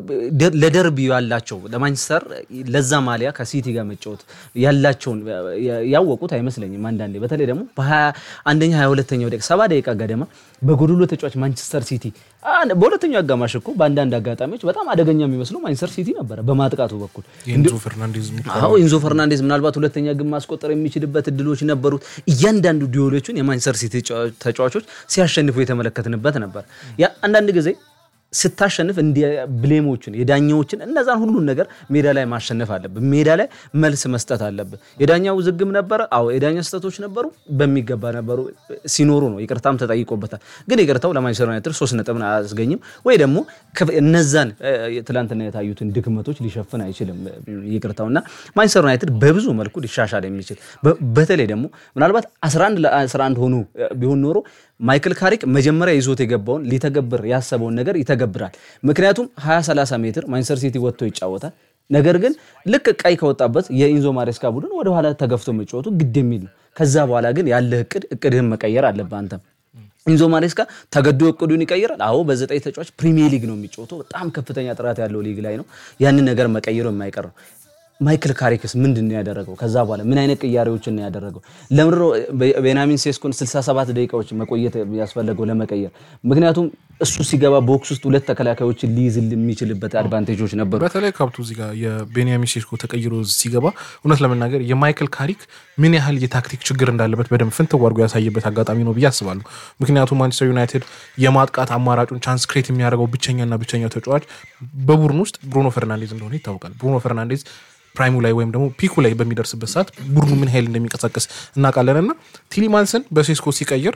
ለደርቢ ያላቸው ለማንቸስተር ለዛ ማሊያ ከሲቲ ጋር መጫወት ያላቸውን ያወቁት አይመስለኝም። አንዳንዴ በተለይ ደግሞ በሀያ አንደኛ ሀያ ሁለተኛው ደቂቃ ሰባ ደቂቃ ገደማ በጎዶሎ ተጫዋች ማንቸስተር ሲቲ በሁለተኛው አጋማሽ እኮ በአንዳንድ አጋጣሚዎች በጣም አደገኛ የሚመስለው ማንቸስተር ሲቲ ነበረ በማጥቃቱ በኩል የኤንዞ ፈርናንዴዝ አዎ ኢንዞ ፈርናንዴዝ ምናልባት ሁለተኛ ግን ማስቆጠር የሚችልበት እድሎች ነበሩት። እያንዳንዱ ዲዮሎቹን የማንቸስተር ሲቲ ተጫዋቾች ሲያሸንፉ የተመለከትንበት ነበር። ያ አንዳንድ ጊዜ ስታሸንፍ እንዲ ብሌሞችን የዳኛዎችን እነዛን ሁሉን ነገር ሜዳ ላይ ማሸነፍ አለብን። ሜዳ ላይ መልስ መስጠት አለብን። የዳኛው ውዝግብ ነበረ። አዎ የዳኛ ስህተቶች ነበሩ፣ በሚገባ ነበሩ። ሲኖሩ ነው ይቅርታም ተጠይቆበታል። ግን ይቅርታው ለማንቸስተር ዩናይትድ ሶስት ነጥብን አያስገኝም ወይ ደግሞ እነዛን ትላንትና የታዩትን ድክመቶች ሊሸፍን አይችልም ይቅርታው እና ማንቸስተር ዩናይትድ በብዙ መልኩ ሊሻሻል የሚችል በተለይ ደግሞ ምናልባት 11 ለ11 ሆኖ ቢሆን ኖሮ ማይክል ካሪክ መጀመሪያ ይዞት የገባውን ሊተገብር ያሰበውን ነገር ይተገብራል። ምክንያቱም 20 30 ሜትር ማንቸስተር ሲቲ ወጥቶ ይጫወታል። ነገር ግን ልክ ቀይ ከወጣበት የኢንዞ ማሬስካ ቡድን ወደኋላ ተገፍቶ መጫወቱ ግድ የሚል ነው። ከዛ በኋላ ግን ያለህ እቅድ እቅድህን መቀየር አለብህ አንተም ኢንዞ ማሬስካ ተገዶ እቅዱን ይቀይራል። አዎ በዘጠኝ ተጫዋች ፕሪሚየር ሊግ ነው የሚጫወተው። በጣም ከፍተኛ ጥራት ያለው ሊግ ላይ ነው። ያንን ነገር መቀየሩ የማይቀር ነው። ማይክል ካሪክስ ምንድን ነው ያደረገው? ከዛ በኋላ ምን አይነት ቅያሬዎችን ነው ያደረገው? ለምድሮ ቤንያሚን ሴስኮን 67 ደቂቃዎች መቆየት ያስፈለገው ለመቀየር? ምክንያቱም እሱ ሲገባ ቦክስ ውስጥ ሁለት ተከላካዮችን ሊይዝ የሚችልበት አድቫንቴጆች ነበሩ። በተለይ ካብቱ እዚህ ጋር የቤንያሚን ሴስኮ ተቀይሮ ሲገባ እውነት ለመናገር የማይክል ካሪክ ምን ያህል የታክቲክ ችግር እንዳለበት በደንብ ፍንትው አድርጎ ያሳየበት አጋጣሚ ነው ብዬ አስባለሁ። ምክንያቱም ማንቸስተር ዩናይትድ የማጥቃት አማራጩን ቻንስ ክሬት የሚያደርገው ብቸኛና ብቸኛው ተጫዋች በቡድን ውስጥ ብሩኖ ፈርናንዴዝ እንደሆነ ይታወቃል። ብሩኖ ፈርናንዴዝ ፕራይሙ ላይ ወይም ደግሞ ፒኩ ላይ በሚደርስበት ሰዓት ቡድኑ ምን ኃይል እንደሚንቀሳቀስ እናውቃለን እና ቲሊማንስን በሴስኮ ሲቀይር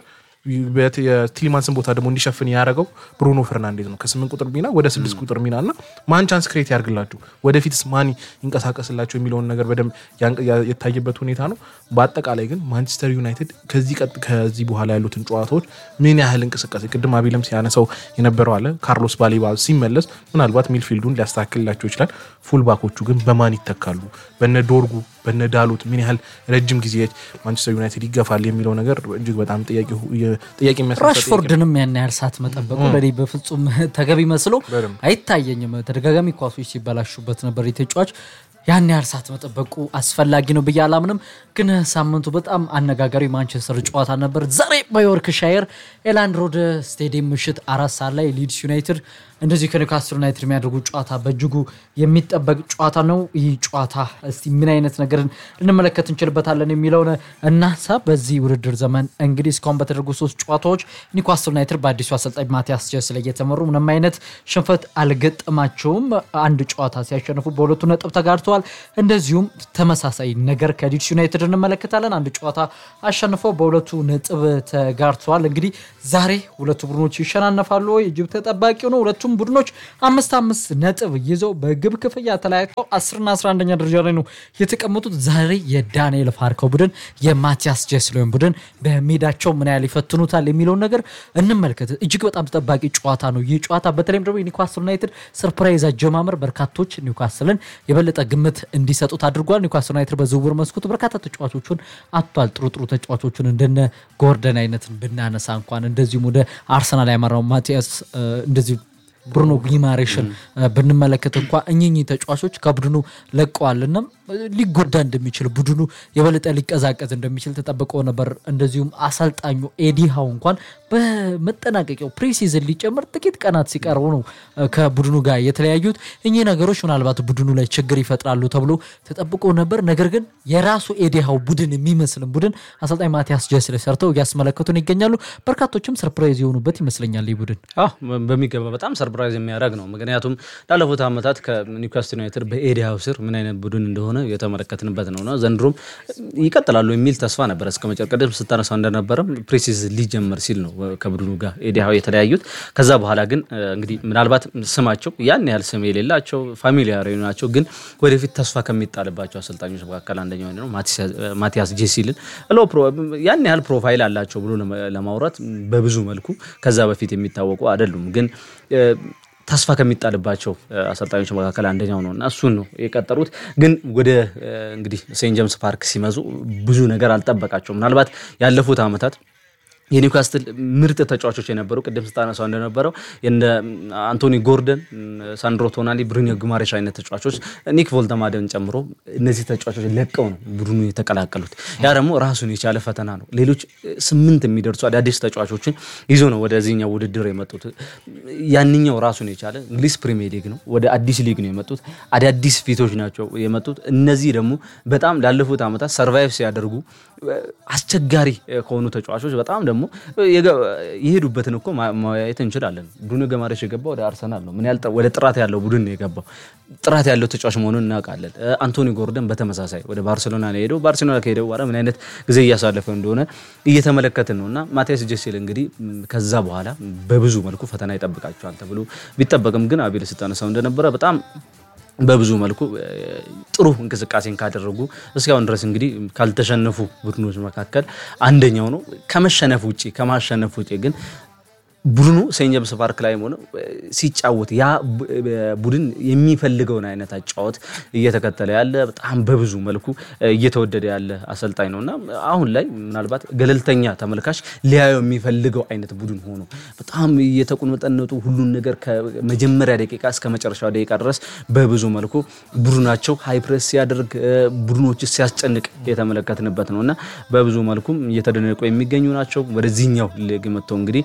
የቲሊማንስን ቦታ ደግሞ እንዲሸፍን ያደረገው ብሩኖ ፈርናንዴዝ ነው። ከስምንት ቁጥር ሚና ወደ ስድስት ቁጥር ሚና እና ማን ቻንስ ክሬት ያርግላችሁ ወደፊትስ ማን ይንቀሳቀስላቸው የሚለውን ነገር በደንብ የታየበት ሁኔታ ነው። በአጠቃላይ ግን ማንቸስተር ዩናይትድ ከዚህ በኋላ ያሉትን ጨዋታዎች ምን ያህል እንቅስቃሴ ቅድም አቤለም ሲያነሳው የነበረው አለ ካርሎስ ባሌባ ሲመለስ ምናልባት ሚልፊልዱን ሊያስተካክልላቸው ይችላል። ፉልባኮቹ ግን በማን ይተካሉ? በነ ዶርጉ በነ ዳሎት ምን ያህል ረጅም ጊዜ ማንቸስተር ዩናይትድ ይገፋል የሚለው ነገር እጅግ በጣም ጥያቄ የሚያስነሳ ራሽፎርድንም ያን ያህል ሰዓት መጠበቁ ለእኔ በፍጹም ተገቢ መስሎ አይታየኝም። ተደጋጋሚ ኳሶች ሲበላሹበት ነበር የተጫዋች ያን ያህል ሰዓት መጠበቁ አስፈላጊ ነው ብዬ አላምንም። ግን ሳምንቱ በጣም አነጋጋሪ ማንቸስተር ጨዋታ ነበር። ዛሬ በዮርክሻየር ኤላንድ ሮድ ስቴዲየም ምሽት አራት ሰዓት ላይ ሊድስ ዩናይትድ እንደዚህ ከኒውካስትል ዩናይትድ የሚያደርጉ ጨዋታ በእጅጉ የሚጠበቅ ጨዋታ ነው። ይህ ጨዋታ እስቲ ምን አይነት ነገርን ልንመለከት እንችልበታለን የሚለውን እናንሳ። በዚህ ውድድር ዘመን እንግዲህ እስካሁን በተደረጉ ሶስት ጨዋታዎች ኒውካስትል ዩናይትድ በአዲሱ አሰልጣኝ ማቲያስ ጀስ ላይ እየተመሩ ምንም አይነት ሽንፈት አልገጠማቸውም። አንድ ጨዋታ ሲያሸንፉ በሁለቱ ነጥብ ተጋድተዋል። እንደዚሁም ተመሳሳይ ነገር ከሊድስ ዩናይትድ እንመለከታለን። አንድ ጨዋታ አሸንፈው በሁለቱ ነጥብ ተጋድተዋል። እንግዲህ ዛሬ ሁለቱ ቡድኖች ይሸናነፋሉ ወይ? እጅግ ተጠባቂው ነው። ሁለቱም ቡድኖች አምስት አምስት ነጥብ ይዘው በግብ ክፍያ ተለያይተው አስርና አስራ አንደኛ ደረጃ ላይ ነው የተቀመጡት። ዛሬ የዳንኤል ፋርከው ቡድን የማቲያስ ጀስሎን ቡድን በሜዳቸው ምን ያህል ይፈትኑታል የሚለውን ነገር እንመልከት። እጅግ በጣም ተጠባቂ ጨዋታ ነው ይህ ጨዋታ። በተለይም ደግሞ የኒውካስል ዩናይትድ ሰርፕራይዝ አጀማመር በርካቶች ኒውካስልን የበለጠ ግምት እንዲሰጡት አድርጓል። ኒውካስል ዩናይትድ በዝውውር መስኮት በርካታ ተጫዋቾቹን አጥቷል። ጥሩ ጥሩ ተጫዋቾቹን እንደነ ጎርደን አይነትን ብናነሳ እንኳን እንደዚሁም ወደ አርሰናል ያመራው ማቲያስ እንደዚሁ ብሩኖ ጊማሬሽን ብንመለከት እንኳ እኚህ ተጫዋቾች ከቡድኑ ለቀዋልና ሊጎዳ እንደሚችል ቡድኑ የበለጠ ሊቀዛቀዝ እንደሚችል ተጠብቆ ነበር። እንደዚሁም አሰልጣኙ ኤዲ ሃው እንኳን በመጠናቀቂያው ፕሪሲዝን ሊጨምር ጥቂት ቀናት ሲቀርቡ ነው ከቡድኑ ጋር የተለያዩት። እኚህ ነገሮች ምናልባት ቡድኑ ላይ ችግር ይፈጥራሉ ተብሎ ተጠብቆ ነበር። ነገር ግን የራሱ ኤዲ ሃው ቡድን የሚመስልን ቡድን አሰልጣኝ ማቲያስ ጀስል ሰርተው እያስመለከቱን ይገኛሉ። በርካቶችም ሰርፕራይዝ የሆኑበት ይመስለኛል ይህ ቡድን አዎ በሚገባ በጣም ሰርፕራይዝ የሚያደርግ ነው። ምክንያቱም ላለፉት ዓመታት ከኒውካስትል ዩናይትድ በኤዲ ሃው ስር ምን አይነት ቡድን እንደሆነ የተመለከትንበት ነውና ዘንድሮም ይቀጥላሉ የሚል ተስፋ ነበር። እስከ መጨረሻ ቅድም ስታነሳው እንደነበረም ፕሪሲዝ ሊጀመር ሲል ነው ከቡድኑ ጋር ኤዲ ሃው የተለያዩት። ከዛ በኋላ ግን እንግዲህ ምናልባት ስማቸው ያን ያህል ስም የሌላቸው ፋሚሊያር ናቸው፣ ግን ወደፊት ተስፋ ከሚጣልባቸው አሰልጣኞች መካከል አንደኛው ነው ማቲያስ ጄሲልን ያን ያህል ፕሮፋይል አላቸው ብሎ ለማውራት በብዙ መልኩ ከዛ በፊት የሚታወቁ አይደሉም ግን ተስፋ ከሚጣልባቸው አሰልጣኞች መካከል አንደኛው ነው እና እሱን ነው የቀጠሩት። ግን ወደ እንግዲህ ሴንት ጀምስ ፓርክ ሲመዙ ብዙ ነገር አልጠበቃቸው። ምናልባት ያለፉት ዓመታት የኒውካስትል ምርጥ ተጫዋቾች የነበሩ ቅድም ስታነሳው እንደነበረው እንደ አንቶኒ ጎርደን፣ ሳንድሮ ቶናሊ፣ ብሩኖ ጉማሬሽ አይነት ተጫዋቾች ኒክ ቮልተማደን ጨምሮ እነዚህ ተጫዋቾች ለቀው ነው ቡድኑ የተቀላቀሉት። ያ ደግሞ ራሱን የቻለ ፈተና ነው። ሌሎች ስምንት የሚደርሱ አዳዲስ ተጫዋቾችን ይዞ ነው ወደዚህኛው ውድድር የመጡት። ያንኛው ራሱን የቻለ እንግሊዝ ፕሪሚየር ሊግ ነው። ወደ አዲስ ሊግ ነው የመጡት። አዳዲስ ፊቶች ናቸው የመጡት። እነዚህ ደግሞ በጣም ላለፉት ዓመታት ሰርቫይቭ ሲያደርጉ አስቸጋሪ ከሆኑ ተጫዋቾች በጣም ደግሞ የሄዱበትን እኮ ማየት እንችላለን። ብሩኖ ገማሬሽ የገባው ወደ አርሰናል ነው። ምን ያህል ወደ ጥራት ያለው ቡድን ነው የገባው። ጥራት ያለው ተጫዋች መሆኑን እናውቃለን። አንቶኒ ጎርደን በተመሳሳይ ወደ ባርሴሎና ነው የሄደው። ባርሴሎና ከሄደ በኋላ ምን አይነት ጊዜ እያሳለፈ እንደሆነ እየተመለከትን ነው እና ማቲያስ ጄሴል እንግዲህ ከዛ በኋላ በብዙ መልኩ ፈተና ይጠብቃቸዋል ተብሎ ቢጠበቅም ግን አቤል ስታነሳው እንደነበረ በጣም በብዙ መልኩ ጥሩ እንቅስቃሴን ካደረጉ እስካሁን ድረስ እንግዲህ ካልተሸነፉ ቡድኖች መካከል አንደኛው ነው። ከመሸነፍ ውጭ ከማሸነፍ ውጭ ግን ቡድኑ ሴንት ጀምስ ፓርክ ላይ ሆነ ሲጫወት ያ ቡድን የሚፈልገውን አይነት አጫወት እየተከተለ ያለ በጣም በብዙ መልኩ እየተወደደ ያለ አሰልጣኝ ነው እና አሁን ላይ ምናልባት ገለልተኛ ተመልካች ሊያየው የሚፈልገው አይነት ቡድን ሆኖ በጣም እየተቁነጠነጡ ሁሉን ነገር ከመጀመሪያ ደቂቃ እስከ መጨረሻው ደቂቃ ድረስ በብዙ መልኩ ቡድናቸው ሃይፕሬስ ሲያደርግ ቡድኖች ሲያስጨንቅ የተመለከትንበት ነው እና በብዙ መልኩም እየተደነቁ የሚገኙ ናቸው። ወደዚህኛው ሊግ መጥተው እንግዲህ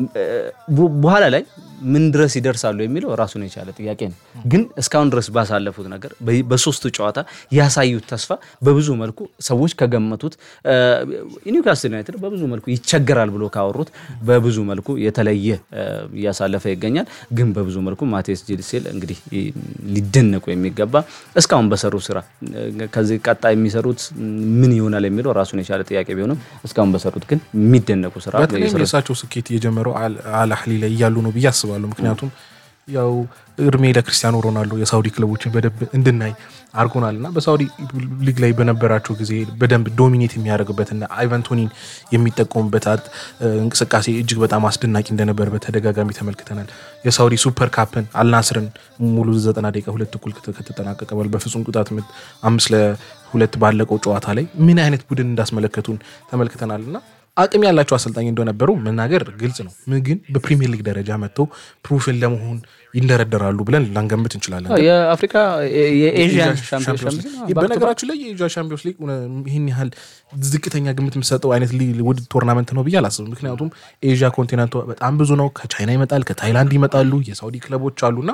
በኋላ ላይ ምን ድረስ ይደርሳሉ የሚለው ራሱን የቻለ ጥያቄ ነው። ግን እስካሁን ድረስ ባሳለፉት ነገር በሶስቱ ጨዋታ ያሳዩት ተስፋ በብዙ መልኩ ሰዎች ከገመቱት ኒውካስትል ዩናይትድ በብዙ መልኩ ይቸገራል ብሎ ካወሩት በብዙ መልኩ የተለየ እያሳለፈ ይገኛል። ግን በብዙ መልኩ ማቴስ ጄሴል እንግዲህ ሊደነቁ የሚገባ እስካሁን በሰሩ ስራ ከዚህ ቀጣይ የሚሰሩት ምን ይሆናል የሚለው ራሱን የቻለ ጥያቄ ቢሆንም እስካሁን በሰሩት ግን የሚደነቁ ስራ በተለይም የእሳቸው ስኬት የጀመረው አልአህሊ ላይ እያሉ ነው ብዬ አስባለሁ። ምክንያቱም ያው እድሜ ለክርስቲያኖ ሮናልዶ የሳውዲ ክለቦችን በደንብ እንድናይ አድርጎናል እና በሳውዲ ሊግ ላይ በነበራቸው ጊዜ በደንብ ዶሚኔት የሚያደርግበትና አይቫንቶኒን የሚጠቀሙበት እንቅስቃሴ እጅግ በጣም አስደናቂ እንደነበር በተደጋጋሚ ተመልክተናል። የሳውዲ ሱፐር ካፕን አልናስርን ሙሉ ዘጠና ደቂቃ ሁለት እኩል ከተጠናቀቀ በኋላ በፍጹም ቅጣት ምት አምስት ለሁለት ባለቀው ጨዋታ ላይ ምን አይነት ቡድን እንዳስመለከቱን ተመልክተናል እና አቅም ያላቸው አሰልጣኝ እንደነበሩ መናገር ግልጽ ነው። ግን በፕሪሚየር ሊግ ደረጃ መጥተው ፕሩፍን ለመሆን ይንደረደራሉ ብለን ላንገምት እንችላለን። የአፍሪካ የኤዥያን በነገራችን ላይ የኤዥያ ሻምፒዮንስ ሊግ ይህን ያህል ዝቅተኛ ግምት የምሰጠው አይነት ውድ ቶርናመንት ነው ብዬ አላስብም። ምክንያቱም ኤዥያ ኮንቲነንቱ በጣም ብዙ ነው። ከቻይና ይመጣል፣ ከታይላንድ ይመጣሉ፣ የሳውዲ ክለቦች አሉና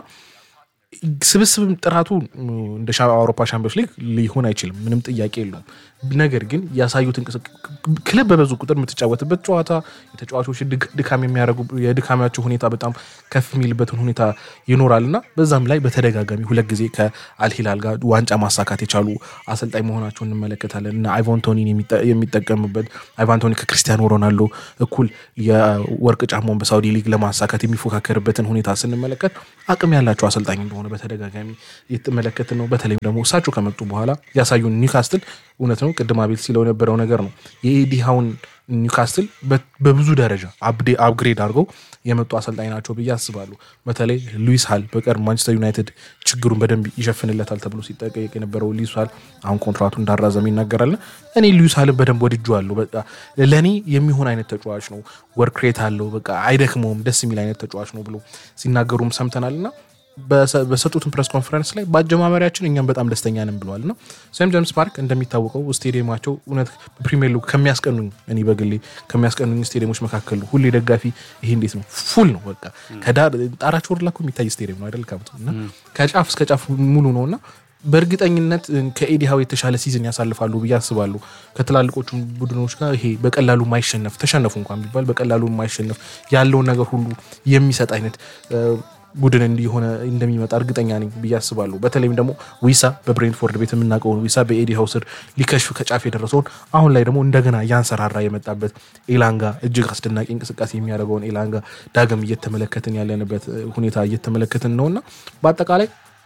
ስብስብም ጥራቱ እንደ አውሮፓ ሻምፒዮንስ ሊግ ሊሆን አይችልም። ምንም ጥያቄ የለውም። ነገር ግን ያሳዩት ክለብ በበዙ ቁጥር የምትጫወትበት ጨዋታ የተጫዋቾች ድካም የሚያደርጉ የድካማቸው ሁኔታ በጣም ከፍ የሚልበትን ሁኔታ ይኖራል እና በዛም ላይ በተደጋጋሚ ሁለት ጊዜ ከአልሂላል ጋር ዋንጫ ማሳካት የቻሉ አሰልጣኝ መሆናቸው እንመለከታለን እና አይቫንቶኒን የሚጠቀምበት አይቫንቶኒ ከክርስቲያኖ ሮናልዶ እኩል የወርቅ ጫማውን በሳውዲ ሊግ ለማሳካት የሚፎካከርበትን ሁኔታ ስንመለከት አቅም ያላቸው አሰልጣኝ እንደሆነ በተደጋጋሚ የተመለከትን ነው። በተለይም ደግሞ እሳቸው ከመጡ በኋላ ያሳዩን ኒውካስትል እውነት ነው ቅድም አቤል ሲለው የነበረው ነገር ነው። የኤዲ ሃውን ኒውካስትል በ- በብዙ ደረጃ አፕዴ- አፕግሬድ አድርገው የመጡ አሰልጣኝ ናቸው ብዬ አስባለሁ። በተለይ ሉዊስ ሃል በቀድሞ ማንቸስተር ዩናይትድ ችግሩን በደንብ ይሸፍንለታል ተብሎ ሲጠቀቅ የነበረው ሉዊስ ሃል አሁን ኮንትራቱ እንዳራዘመ ይናገራልና እኔ ሉዊስ ሃልን በደንብ ወድጄዋለሁ። በቃ ለእኔ የሚሆን አይነት ተጫዋች ነው። ወርክ ሬት አለው። በቃ አይደክመውም። ደስ የሚል አይነት ተጫዋች ነው ብሎ ሲናገሩም ሰምተናልና በሰ- በሰጡትን ፕሬስ ኮንፈረንስ ላይ በአጀማመሪያችን እኛም በጣም ደስተኛ ነን ብለዋል እና ሴንት ጄምስ ፓርክ እንደሚታወቀው ስቴዲየማቸው እውነት ፕሪሚየር ሊግ ከሚያስቀኑኝ እኔ በግሌ ከሚያስቀኑኝ ስቴዲየሞች መካከል ነው። ሁሌ ደጋፊ ይሄ እንዴት ነው ፉል ነው በቃ ከዳር ጣራቸው ወርላ እኮ የሚታይ ስቴዲየም ነው አይደል ካብቱ እና ከጫፍ እስከ ጫፍ ሙሉ ነው እና በእርግጠኝነት ከኤዲሃው የተሻለ ሲዝን ያሳልፋሉ ብዬ አስባለሁ። ከትላልቆቹ ቡድኖች ጋር ይሄ በቀላሉ ማይሸነፍ ተሸነፉ እንኳን ቢባል በቀላሉ ማይሸነፍ ያለውን ነገር ሁሉ የሚሰጥ አይነት እ፣ ቡድን እንዲሆነ እንደሚመጣ እርግጠኛ ነኝ ብዬ አስባለሁ። በተለይም ደግሞ ዊሳ በብሬንትፎርድ ቤት የምናውቀውን ዊሳ በኤዲሃው ስር ሊከሽፍ ከጫፍ የደረሰውን አሁን ላይ ደግሞ እንደገና ያንሰራራ የመጣበት ኤላንጋ እጅግ አስደናቂ እንቅስቃሴ የሚያደርገውን ኤላንጋ ዳግም እየተመለከትን ያለንበት እ፣ ሁኔታ እየተመለከትን ነውና በአጠቃላይ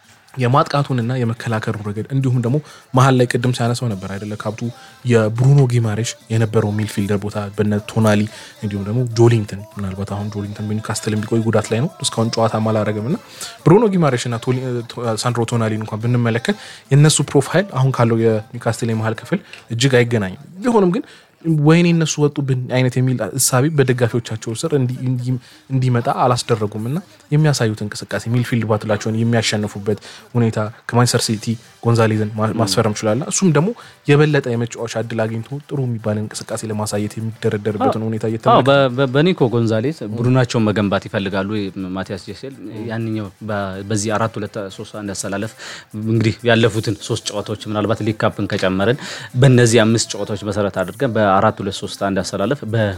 የማጥቃቱንና የመከላከሉ ረገድ እንዲሁም ደግሞ መሀል ላይ ቅድም ሲያነሳው ነበር አይደለ ካብቱ የብሩኖ ጊማሬሽ የነበረው ሚልፊልደር ቦታ በነ ቶናሊ እንዲሁም ደግሞ ጆሊንግተን ምናልባት አሁን ጆሊንግተን በኒውካስትል ቢቆይ ጉዳት ላይ ነው እስካሁን ጨዋታ አላረገም እና ብሩኖ ጊማሬሽ እና ቶሊ- ቶ- ሳንድሮ ቶናሊን እንኳን ብንመለከት የእነሱ ፕሮፋይል አሁን ካለው የኒውካስትል የመሀል ክፍል እጅግ አይገናኝም ቢሆንም ግን ወይኔ እነሱ ወጡብን አይነት የሚል እሳቤ በደጋፊዎቻቸው ስር እንዲ- እንዲ- እንዲመጣ አላስደረጉም እና የሚያሳዩት እንቅስቃሴ ሚልፊልድ ባትላቸውን የሚያሸንፉበት ሁኔታ ከማንቸስተር ሲቲ ጎንዛሌዝን ማ- ማስፈረም ችላለ። እሱም ደግሞ የበለጠ የመጫወቻ እድል አግኝቶ ጥሩ የሚባል እንቅስቃሴ ለማሳየት የሚደረደርበትን ሁኔታ አዎ እየተመለከ በ- በ- በኒኮ ጎንዛሌስ ቡድናቸውን መገንባት ይፈልጋሉ። ማቲያስ ጀሴል ያንኛው በ- በዚህ አራት ሁለት ሶስት አንድ አሰላለፍ እንግዲህ ያለፉትን ሶስት ጨዋታዎች ምናልባት ሊግ ካፕን ከጨመርን በእነዚህ አምስት ጨዋታዎች መሰረት አድርገን በአራት ሁለት ሶስት አንድ አሰላለፍ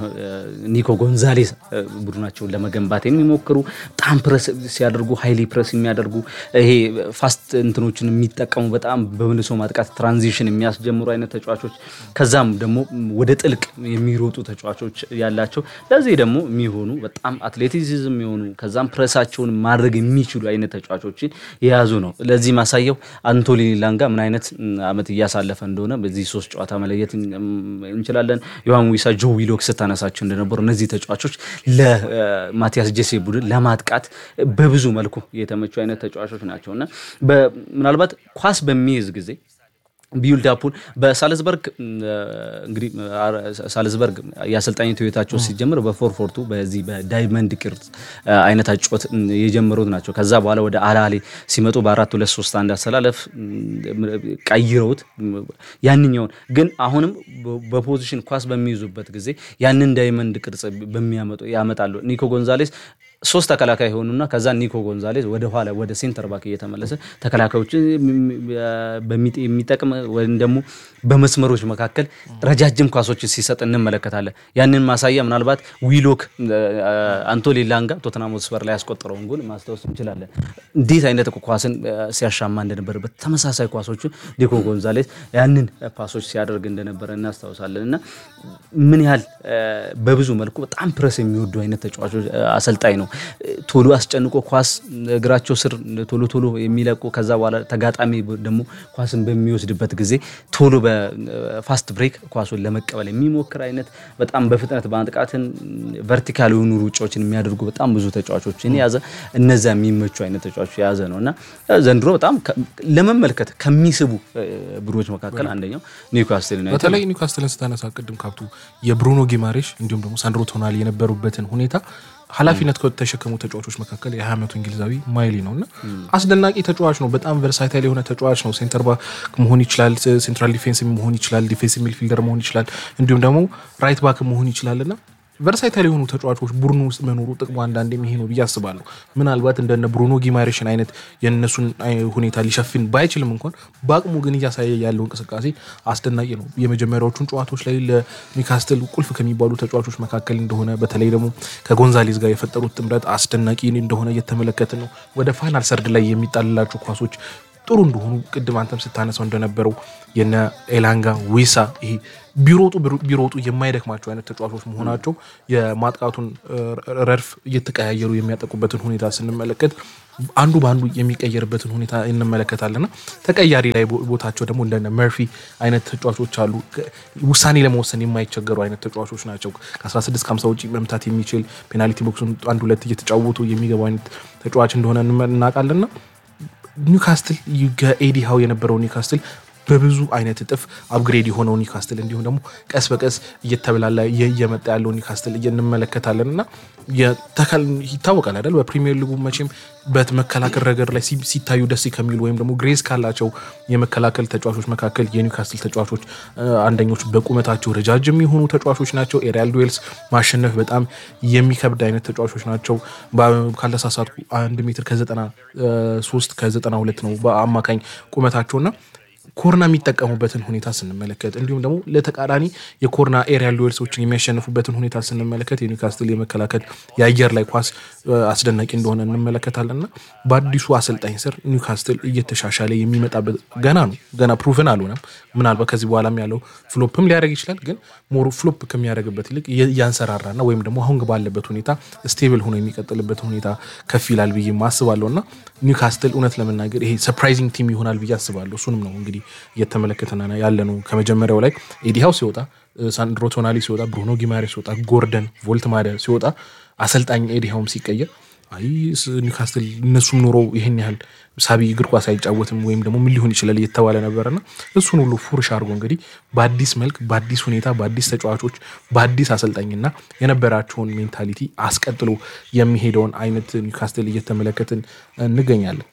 በኒኮ ጎንዛሌስ እ፣ ቡድናቸውን ለመገንባት የሚሞክሩ በጣም ፕረስ ሲያደርጉ ሀይሊ ፕረስ የሚያደርጉ ይሄ ፋስት እንትኖችን የሚጠቀሙ በጣም በመልሶ ማጥቃት ትራንዚሽን የሚያስጀምሩ አይነት ተጫዋቾች ከዛም ደግሞ ወደ ጥልቅ የሚሮጡ ተጫዋቾች ያላቸው ለዚህ ደግሞ የሚሆኑ በጣም አትሌቲሲዝም የሆኑ ከዛም ፕረሳቸውን ማድረግ የሚችሉ አይነት ተጫዋቾችን የያዙ ነው። ለዚህ ማሳየው አንቶኒ ላንጋ ምን አይነት ም, አመት እያሳለፈ እንደሆነ በዚህ ሶስት ጨዋታ መለየት እም, እንችላለን። ዮሐን ዊሳ፣ ጆ ዊሎክ ስታነሳቸው እንደነበሩ እነዚህ ተጫዋቾች ለማቲያስ ጀሴ ቡድን ለማጥቃት በብዙ መልኩ የተመቹ አይነት ተጫዋቾች ናቸው እና በ- ምናልባት ኳስ በሚይዝ ጊዜ ቢውልድ አፑን በሳልዝበርግ ም, እንግዲህ አ- ሳልዝበርግ የአሰልጣኝነት ህይወታቸው ሲጀምር በፎርፎርቱ በዚህ በዳይመንድ ቅርጽ አ, አይነት አጮት ም, የጀመሩት ናቸው። ከዛ በኋላ ወደ አላሌ ሲመጡ በአራት ሁለት ሶስት አንድ አሰላለፍ ም, ቀይረውት ም, ያንኛውን ግን አሁንም በ- በፖዚሽን ኳስ በሚይዙበት ጊዜ ያንን ዳይመንድ ቅርጽ በሚያመጡ ያመጣሉ። ኒኮ ጎንዛሌስ ሶስት ተከላካይ የሆኑና ከዛ ኒኮ ጎንዛሌስ ወደ ኋላ ወደ ሴንተር ባክ እየተመለሰ ተከላካዮችን በሚጥ- የሚጠቅም ወይም ደግሞ በመስመሮች መካከል ረጃጅም ኳሶችን ሲሰጥ እንመለከታለን። ያንን ማሳያ ምናልባት ዊሎክ አንቶኒ ላንጋ ቶተንሃም ሆትስፐር ላይ ያስቆጠረውን ጎል ማስታወስ እንችላለን። እንዴት አይነት ኳስን አ፣ ሲያሻማ እንደነበረበት ተመሳሳይ ኳሶችን ኒኮ ጎንዛሌስ ያንን ፓሶች ሲያደርግ እንደነበረ እናስታውሳለን እና ምን ያህል አ፣ በብዙ መልኩ በጣም ፕረስ የሚወዱ አይነት ተጫዋቾች አ፣ አሰልጣኝ ነው። ቶሎ አስጨንቆ ኳስ እግራቸው ስር ቶሎ ቶሎ የሚለቁ ከዛ በኋላ ተጋጣሚ ደግሞ ኳስን በሚወስድበት ጊዜ ቶሎ በፋስት ብሬክ ኳሱን ለመቀበል የሚሞክር አይነት በጣም በፍጥነት ማጥቃትን ቨርቲካል የሆኑ ሩጫዎችን የሚያደርጉ በጣም ብዙ ተጫዋቾችን የያዘ እነዚያ የሚመቹ አይነት ተጫዋቾች የያዘ ነው እና ዘንድሮ በጣም ከ- ለመመልከት ከሚስቡ እ፣ ቡድኖች መካከል አንደኛው ኒውካስትል ዩናይትድ በተለይ ኒውካስትልን ስታነሳ ቅድም ካብቱ የብሩኖ ጊማሬሽ እንዲሁም ደግሞ ሳንድሮ ቶናሊ የነበሩበትን ሁኔታ ኃላፊነት ከተሸከሙ ተጫዋቾች መካከል የ20 ዓመቱ እንግሊዛዊ ማይሊ ነው እና አስደናቂ ተጫዋች ነው። በጣም ቨርሳይታይል የሆነ ተጫዋች ነው። ሴንተር ባክ መሆን ይችላል፣ ሴንትራል ዲፌንስ መሆን ይችላል፣ ዲፌንስ ሚድፊልደር መሆን ይችላል፣ እንዲሁም ደግሞ ራይት ባክ መሆን ይችላል እና ቨርሳይታይል የሆኑ ተጫዋቾች ቡድኑ ውስጥ መኖሩ ጥቅሙ አንዳንዴም ይሄ ነው ብዬ አስባለሁ። ምናልባት እንደነ ብሩኖ ጊማሬሽን አይነት የእነሱን አይ- ሁኔታ ሊሸፍን ባይችልም እንኳን በአቅሙ ግን እያሳየ ያለው እንቅስቃሴ አስደናቂ ነው። የመጀመሪያዎቹን ጨዋታዎች ላይ ለኒውካስትል ቁልፍ ከሚባሉ ተጫዋቾች መካከል እንደሆነ በተለይ ደግሞ ከጎንዛሌዝ ጋር የፈጠሩት ጥምረት አስደናቂ እንደሆነ እየተመለከትን ነው። ወደ ፋይናል ሰርድ ላይ የሚጣልላቸው ኳሶች ጥሩ እንደሆኑ ቅድም አንተም ስታነሳው እንደነበረው የነ ኤላንጋ ዊሳ ይሄ ቢሮጡ ቢሮጡ የማይደክማቸው አይነት ተጫዋቾች መሆናቸው የማጥቃቱን እ፣ ረድፍ እየተቀያየሩ የሚያጠቁበትን ሁኔታ ስንመለከት አንዱ በአንዱ የሚቀየርበትን ሁኔታ እንመለከታለንና ተቀያሪ ላይ ቦ- ቦታቸው ደግሞ እንደነ መርፊ አይነት ተጫዋቾች አሉ። ከ- ውሳኔ ለመወሰን የማይቸገሩ አይነት ተጫዋቾች ናቸው። ከ16 ከ50 ውጭ መምታት የሚችል ፔናልቲ ቦክሱን አንድ ሁለት እየተጫወቱ የሚገቡ አይነት ተጫዋች እንደሆነ እንመ- እናውቃለንና ኒውካስትል ከኤዲ ሃው የነበረው ኒውካስትል በብዙ አይነት እጥፍ አፕግሬድ የሆነው ኒውካስትል እንዲሁም ደግሞ ቀስ በቀስ እየተበላላ እየ- እየመጣ ያለው ኒውካስትል እየ- እንመለከታለን እና የተከል- ይታወቃል አይደል በፕሪሚየር ሊጉ መቼም በመከላከል ረገድ ላይ ሲ- ሲታዩ ደስ ከሚሉ ወይም ደግሞ ግሬስ ካላቸው የመከላከል ተጫዋቾች መካከል የኒውካስትል ተጫዋቾች እ፣ አንደኞቹ በቁመታቸው ረጃጅም የሆኑ ተጫዋቾች ናቸው። ኤሪያል ዱዌልስ ማሸነፍ በጣም የሚከብድ አይነት ተጫዋቾች ናቸው። በ- ካልተሳሳትኩ አንድ ሜትር ከዘጠና እ፣ ሶስት ከዘጠና ሁለት ነው በአማካኝ ቁመታቸውና ኮርና የሚጠቀሙበትን ሁኔታ ስንመለከት እንዲሁም ደግሞ ለተቃራኒ የኮርና ኤሪያል ዱዌልሶችን የሚያሸንፉበትን ሁኔታ ስንመለከት የኒውካስትል የመከላከል የአየር ላይ ኳስ እ፣ አስደናቂ እንደሆነ እንመለከታለን እና በአዲሱ አሰልጣኝ ስር ኒውካስትል እየተሻሻለ የሚመጣበት ገና ነው። ገና ፕሩቭን አልሆነም። ምናልባት ከዚህ በኋላም ያለው ፍሎፕም ሊያደርግ ይችላል። ግን ሞሩ ፍሎፕ ከሚያደርግበት ይልቅ እየ- እያንሰራራና ወይም ደግሞ አሁን ባለበት ሁኔታ ስቴብል ሆኖ የሚቀጥልበት ሁኔታ ከፍ ይላል ብዬ አስባለሁ እና ኒውካስትል እውነት ለመናገር ይሄ ሰርፕራይዚንግ ቲም ይሆናል ብዬ አስባለሁ። እሱንም ነው እንግዲህ እየተመለከተና ያለ ነው። ከመጀመሪያው ላይ ኤዲሃው ሲወጣ፣ ሳንድሮ ቶናሊ ሲወጣ፣ ብሩኖ ጊማሬ ሲወጣ፣ ጎርደን ቮልትማደ ሲወጣ፣ አሰልጣኝ ኤዲሃውም ሲቀየር አይ ስ- ኒውካስትል እነሱም ኖሮ ይህን ያህል ሳቢ እግር ኳስ አይጫወትም ወይም ደግሞ ምን ሊሆን ይችላል እየተባለ ነበርና እሱን ሁሉ ፉርሽ አድርጎ እንግዲህ በአዲስ መልክ በአዲስ ሁኔታ በአዲስ ተጫዋቾች በአዲስ አሰልጣኝና የነበራቸውን ሜንታሊቲ አስቀጥሎ የሚሄደውን አይነት ኒውካስትል እየተመለከትን እንገኛለን።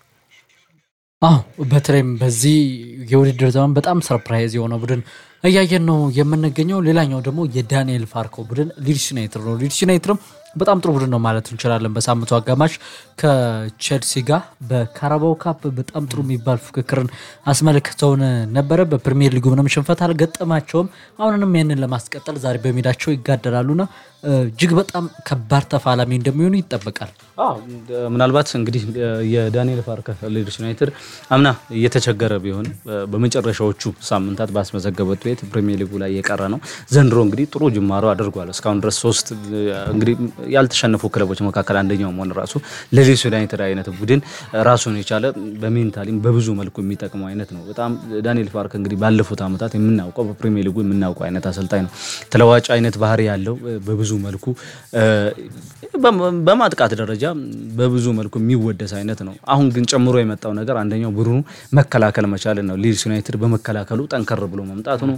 አዎ በተለይም በዚህ የውድድር ዘመን በጣም ሰርፕራይዝ የሆነ ቡድን እያየን ነው የምንገኘው። ሌላኛው ደግሞ የዳንኤል ፋርኮ ቡድን ሊድስ ዩናይትድ ነው። ሊድስ ዩናይትድም በጣም ጥሩ ቡድን ነው ማለት እንችላለን። በሳምንቱ አጋማሽ ከቼልሲ ጋር በካራባው ካፕ በጣም ጥሩ የሚባል ፉክክርን አስመልክተውን ነበረ። በፕሪሚየር ሊጉ ምንም ሽንፈት አልገጠማቸውም። አሁንንም ያንን ለማስቀጠል ዛሬ በሜዳቸው ይጋደላሉና እጅግ በጣም ከባድ ተፋላሚ እንደሚሆኑ ይጠበቃል። አዎ ምናልባት እንግዲህ የዳንኤል ፓርከር ሊድስ ዩናይትድ አምና እየተቸገረ ቢሆን በመጨረሻዎቹ ሳምንታት ባስመዘገበት ውጤት ፕሪሚየር ሊጉ ላይ የቀረ ነው። ዘንድሮ እንግዲህ ጥሩ ጅማሮ አድርጓል። እስካሁን ድረስ ሶስት እንግዲህ ያልተሸነፉ ክለቦች መካከል አንደኛው መሆን ራሱ ለሊድስ ዩናይትድ አይነት ቡድን ራሱን የቻለ በሜንታሊም በብዙ መልኩ የሚጠቅመው አይነት ነው። በጣም ዳንኤል ፓርከር እንግዲህ ባለፉት ዓመታት የምናውቀው በፕሪሚየር ሊጉ የምናውቀው አይነት አሰልጣኝ ነው። ተለዋጭ አይነት ባህሪ ያለው በብዙ መልኩ በማጥቃት ደረጃ በብዙ መልኩ የሚወደስ አይነት ነው። አሁን ግን ጨምሮ የመጣው ነገር አንደኛው ቡድኑ መከላከል መቻልን ነው። ሊድስ ዩናይትድ በመከላከሉ ጠንከር ብሎ መምጣቱ ነው።